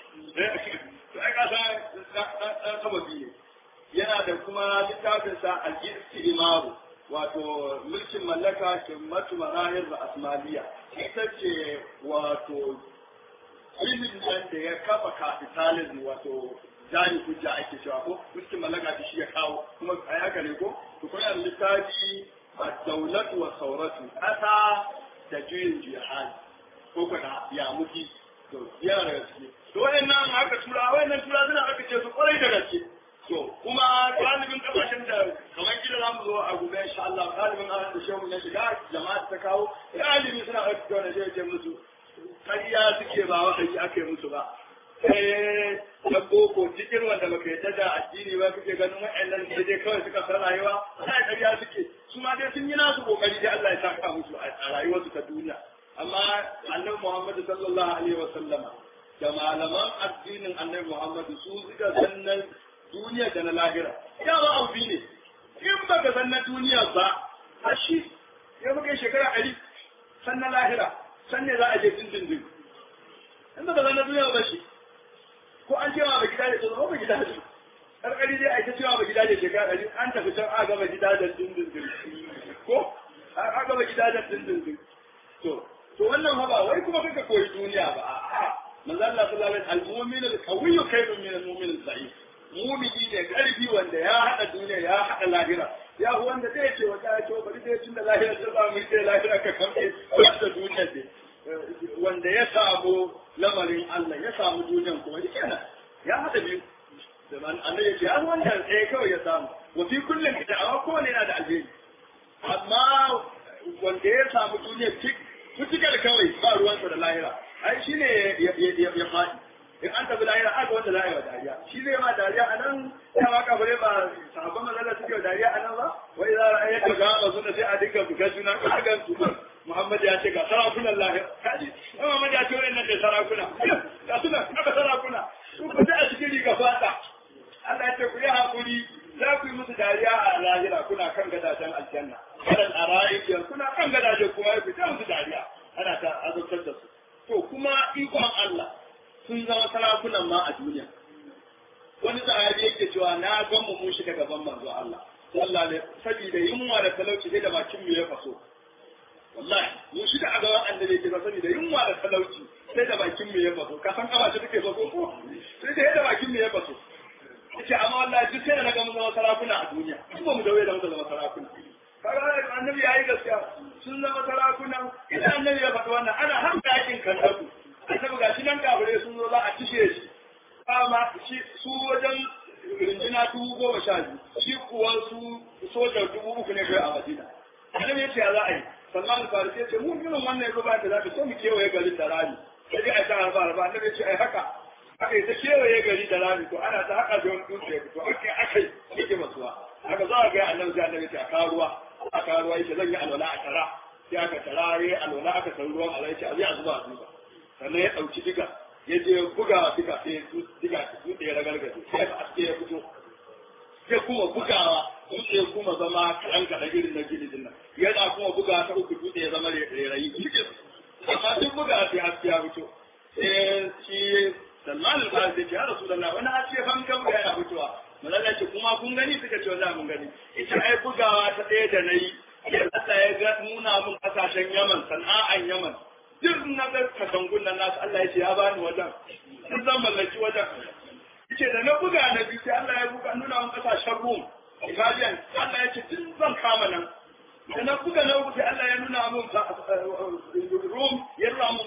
to ai ka san dan sababi ne yana da kuma littafinsa al-istimaru wato mulkin mallaka kimmatu marahir da asmaliya ita ce wato ilimin nan da ya kafa kapitalism wato jani hujja ake cewa ko mulkin mallaka shi ya kawo kuma a haka ne ko to kuna littafi ad-dawlatu wa sauratu kasa da juyin jihad ko kuna ya muki to yana da gaske to wayannan haka tura wayannan tura suna aka ce su kwarai da gaske to kuma galibin kasashen da kamar gida za mu zo a gobe insha Allah galibin an da shehu ya shiga jama'a ta kawo galibi suna ɗauki da wani shehu musu kariya suke ba wahayi aka yi musu ba eh na boko cikin wanda baka yadda da addini ba kake ganin wa'annan ne dai kawai suka san rayuwa sai kariya suke su ma dai sun yi nasu kokari dai Allah ya saka musu a rayuwarsu ta duniya amma annabi Muhammad sallallahu alaihi wa sallama da malaman addinin annabi Muhammad su suka sannan duniya da na lahira ya ba abu ne in ba ka san na duniya ba a shi ya muka shekara ɗari san na lahira san ne za a je dindindin in ba ka san na duniya ba shi ko an cewa ba gida da tsoro ba gida da karkari dai a ita cewa ba gida da shekara ɗari an tafi can a gaba gida da dindindin ko a gaba gida da dindindin to to wannan ba wai kuma kaka koyi duniya ba a'a manzo Allah sallallahu alaihi wasallam al-mu'min al-qawiyyu khayrun min al-mu'min al-da'if mumini ne karfi wanda ya haɗa duniya ya haɗa lahira ya wanda zai ce wata ya ce bari dai tun da lahira ta ba mu ce lahira ka kamfe wanda duniya ne wanda ya samu lamarin Allah ya samu duniyan kuma yake nan ya haɗa biyu da annabi ya ce an wannan sai kawai ya samu wa fi kullum ita amma kowane yana da alheri amma wanda ya samu duniya tik mutukar kawai ba ruwansa da lahira ai shine ya faɗi in an tafi lahira aka wanda za a yi wa dariya shi zai ma dariya a nan ya ma kabare ba sahabban mazala suke wa dariya a nan ba wai za a yi ka gama suna sai a dinga buga juna ka ga su Muhammad ya ce ga sarakunan lahira kaji Muhammad ya ce wannan da sarakuna ga suna aka sarakuna su ku ta a cikin riga fata Allah ya ce ku yi hakuri za ku yi musu dariya a lahira kuna kan gadajen aljanna kadan a ra'ayi kuna kan gadajen kuma ku ta musu dariya ana ta azabtar da su to kuma ikon Allah sun zama sarakunan ma a duniya wani sahabi yake cewa na gan mu mun shiga gaban manzo Allah sallallahu alaihi saboda yunwa da talauci sai da bakin mu ya faso wallahi mun shiga a gaban annabi yake saboda yunwa da talauci sai da bakin mu ya faso ka san kaba ce take so ko sai da yadda bakin mu ya faso yace amma wallahi duk sai da na ga mun zama sarakuna a duniya in ba mu dawo da mu zama sarakuna kaga annabi yayi gaskiya sun zama sarakuna idan annabi ya faɗi wannan ana har yakin kandaku annabi ga shi nan kafirai sun zo za a cishe shi amma shi su wajen rinjina dubu goma sha biyu shi kuwa su sojan dubu uku ne kai a madina annabi ya ce ya za a yi salman al-farisi ya ce mu irin wannan ya ba da zafi so mu kewaye garin da rami sai dai a ta harba harba annabi ya ce ai haka aka yi ta kewaye gari da rami to ana ta haka da wani dutse ya fito aka akai yake masuwa haka za a ga annabi sai annabi ya ce a kawo ruwa a kawo ruwa yake zan yi alwala a tara sai aka tara ya alwala aka san ruwan alai ce a zai a zuba a duba sannan ya ɗauki diga ya je buga diga sai diga dutse ya ragargaje sai aka aske ya fito sai kuma bugawa dutse ya kuma zama kaɗan kaɗan irin na gini din nan yana kuma buga ta uku dutse ya zama rairayi cikin amma duk buga sai haske ya fito sai shi salman al-farisi ce ya rasulullah wani haske fankan ga yana fitowa malalla ce kuma kun gani suka ce wallahi mun gani ita ai bugawa ta ɗaya da nayi Allah ya ga nuna mun kasashen Yaman sana'an Yaman duk na ga katangun nan nasu Allah ya ce ya bani wajen duk zan mallaki wajen ce da na buga na biyu sai Allah ya buga nuna mun kasashen Rum Italian Allah ya ce duk zan kama nan da na buga na uku sai Allah ya nuna mun Rum ya nuna mun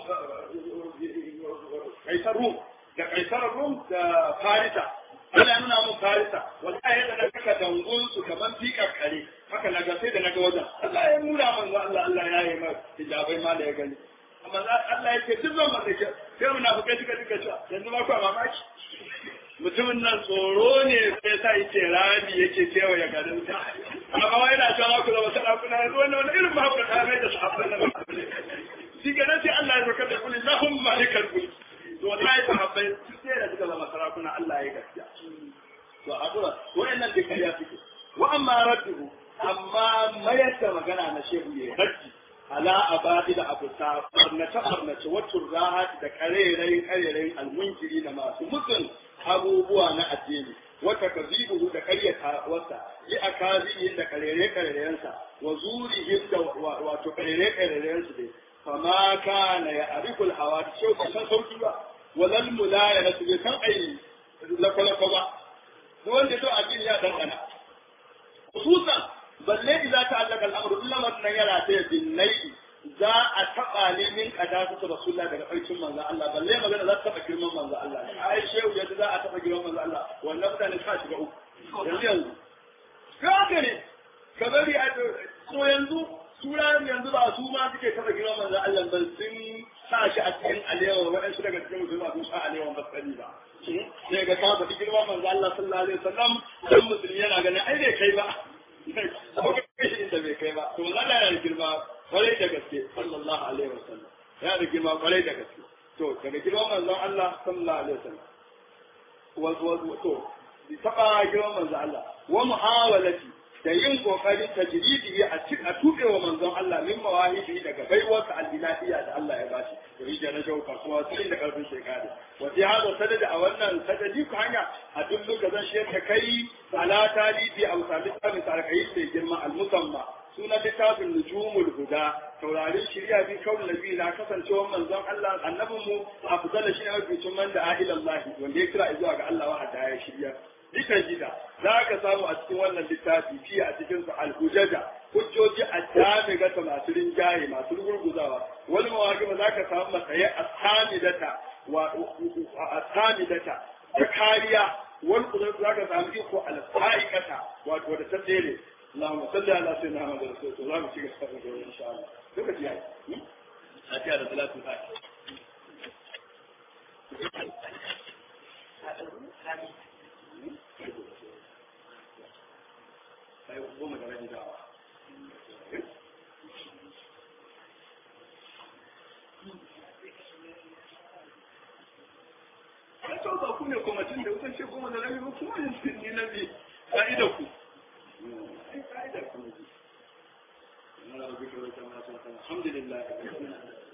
kaisar Rum da kaisar Rum da Farisa Allah ya nuna mun Farisa wallahi yadda na kaka dangun su kaman fikar kare haka na ga sai da na ga wajen Allah ya nuna mun Allah Allah ya yi mai hijabai ma da ya gani amma Allah ya ce duk zan mallake sai munafikai duka duka cewa yanzu ma ku mamaki mutumin nan tsoro ne sai sa yake rami yake kewaye garin ta amma wai na cewa ku zama sarakuna yanzu wannan wani irin mahaukata mai da sahabban nan shi ga nan sai Allah ya zaka da kulli lahum malikal mulk to wallahi sahabbai sai da suka zama sarakuna Allah ya gaskiya to abura wayannan da kariya suke wa amma radduhu amma mayar da magana na shehu ne raddi ala abadi da abu ta barnace barnace wacce rahat da karerayin karerayin almunkiri da masu mutum abubuwa na addini wata kazibuhu da karyata wasa yi a kazihin da karere karerensa wa zurihim da wato karere karerensu dai fama kana ya arikul hawa da shau ka san sauki ba walal mulaya na su bai san ai lakwalakwa ba duk wanda to addini ya dangana khususan balle idza ta'allaka al-amru illa man yara ta binnai za a taba ne min kada su rasulullah daga farkin manzo Allah balle magana za ta taba girman manzo Allah ai shehu yadda za a taba girman manzo Allah wannan mutane ka shiga uku yanzu yanzu ka ne ka bari a to yanzu sura yanzu ba su ma suke taba girman manzo Allah ban sun sa shi a cikin alewa waɗansu daga cikin musulma sun sa alewa ba sani ba sai ga ka faɗi girman manzo Allah sallallahu alaihi wasallam dan musulmi yana ganin ai bai kai ba inda bai kai ba to Allah yana da girma kwarai da gaske sallallahu alaihi wasallam yana da girma kwarai da gaske to daga girman manzon Allah sallallahu alaihi wasallam wa to bi taba girman manzon Allah wa muhawalati da yin kokarin tajridi a cikin a tuɓe wa manzon Allah min mawahibi daga baiwarsa al-ilahiyya da Allah ya bashi da rija na shauka kuma sai da karfin shekara wa fi hada sadada a wannan sadadi ku hanya a duk lokacin shi ta kai ala talibi a misali tsarin sarkai sai girma al-musamma sunan littafin nujumul huda taurarin shirya bi kawul nabi na kasancewar manzon Allah annabin mu afdala shi ne mafi man da ahilallahi wanda ya kira zuwa ga Allah wa ya shirya dukan gida za ka samu a cikin wannan littafi fiye a cikin su alhujaja hujjoji a dame gata masu rinjaye masu rugurguzawa wani mawaki ba za ka samu matsayi a samidata wa a samidata da kariya wani kuma za ka samu iko alfa'ikata wato da ta tsere اللهم صل على سيدنا محمد رسول الله اللهم صل على سيدنا ان شاء الله lokaci yayi a tiya da salatu fati sai goma da rabi dawa Ai, to ba ku ne kwamitin da kuka ce goma da rabi ba kuma ne na bi ka'idar ku. الحمد لله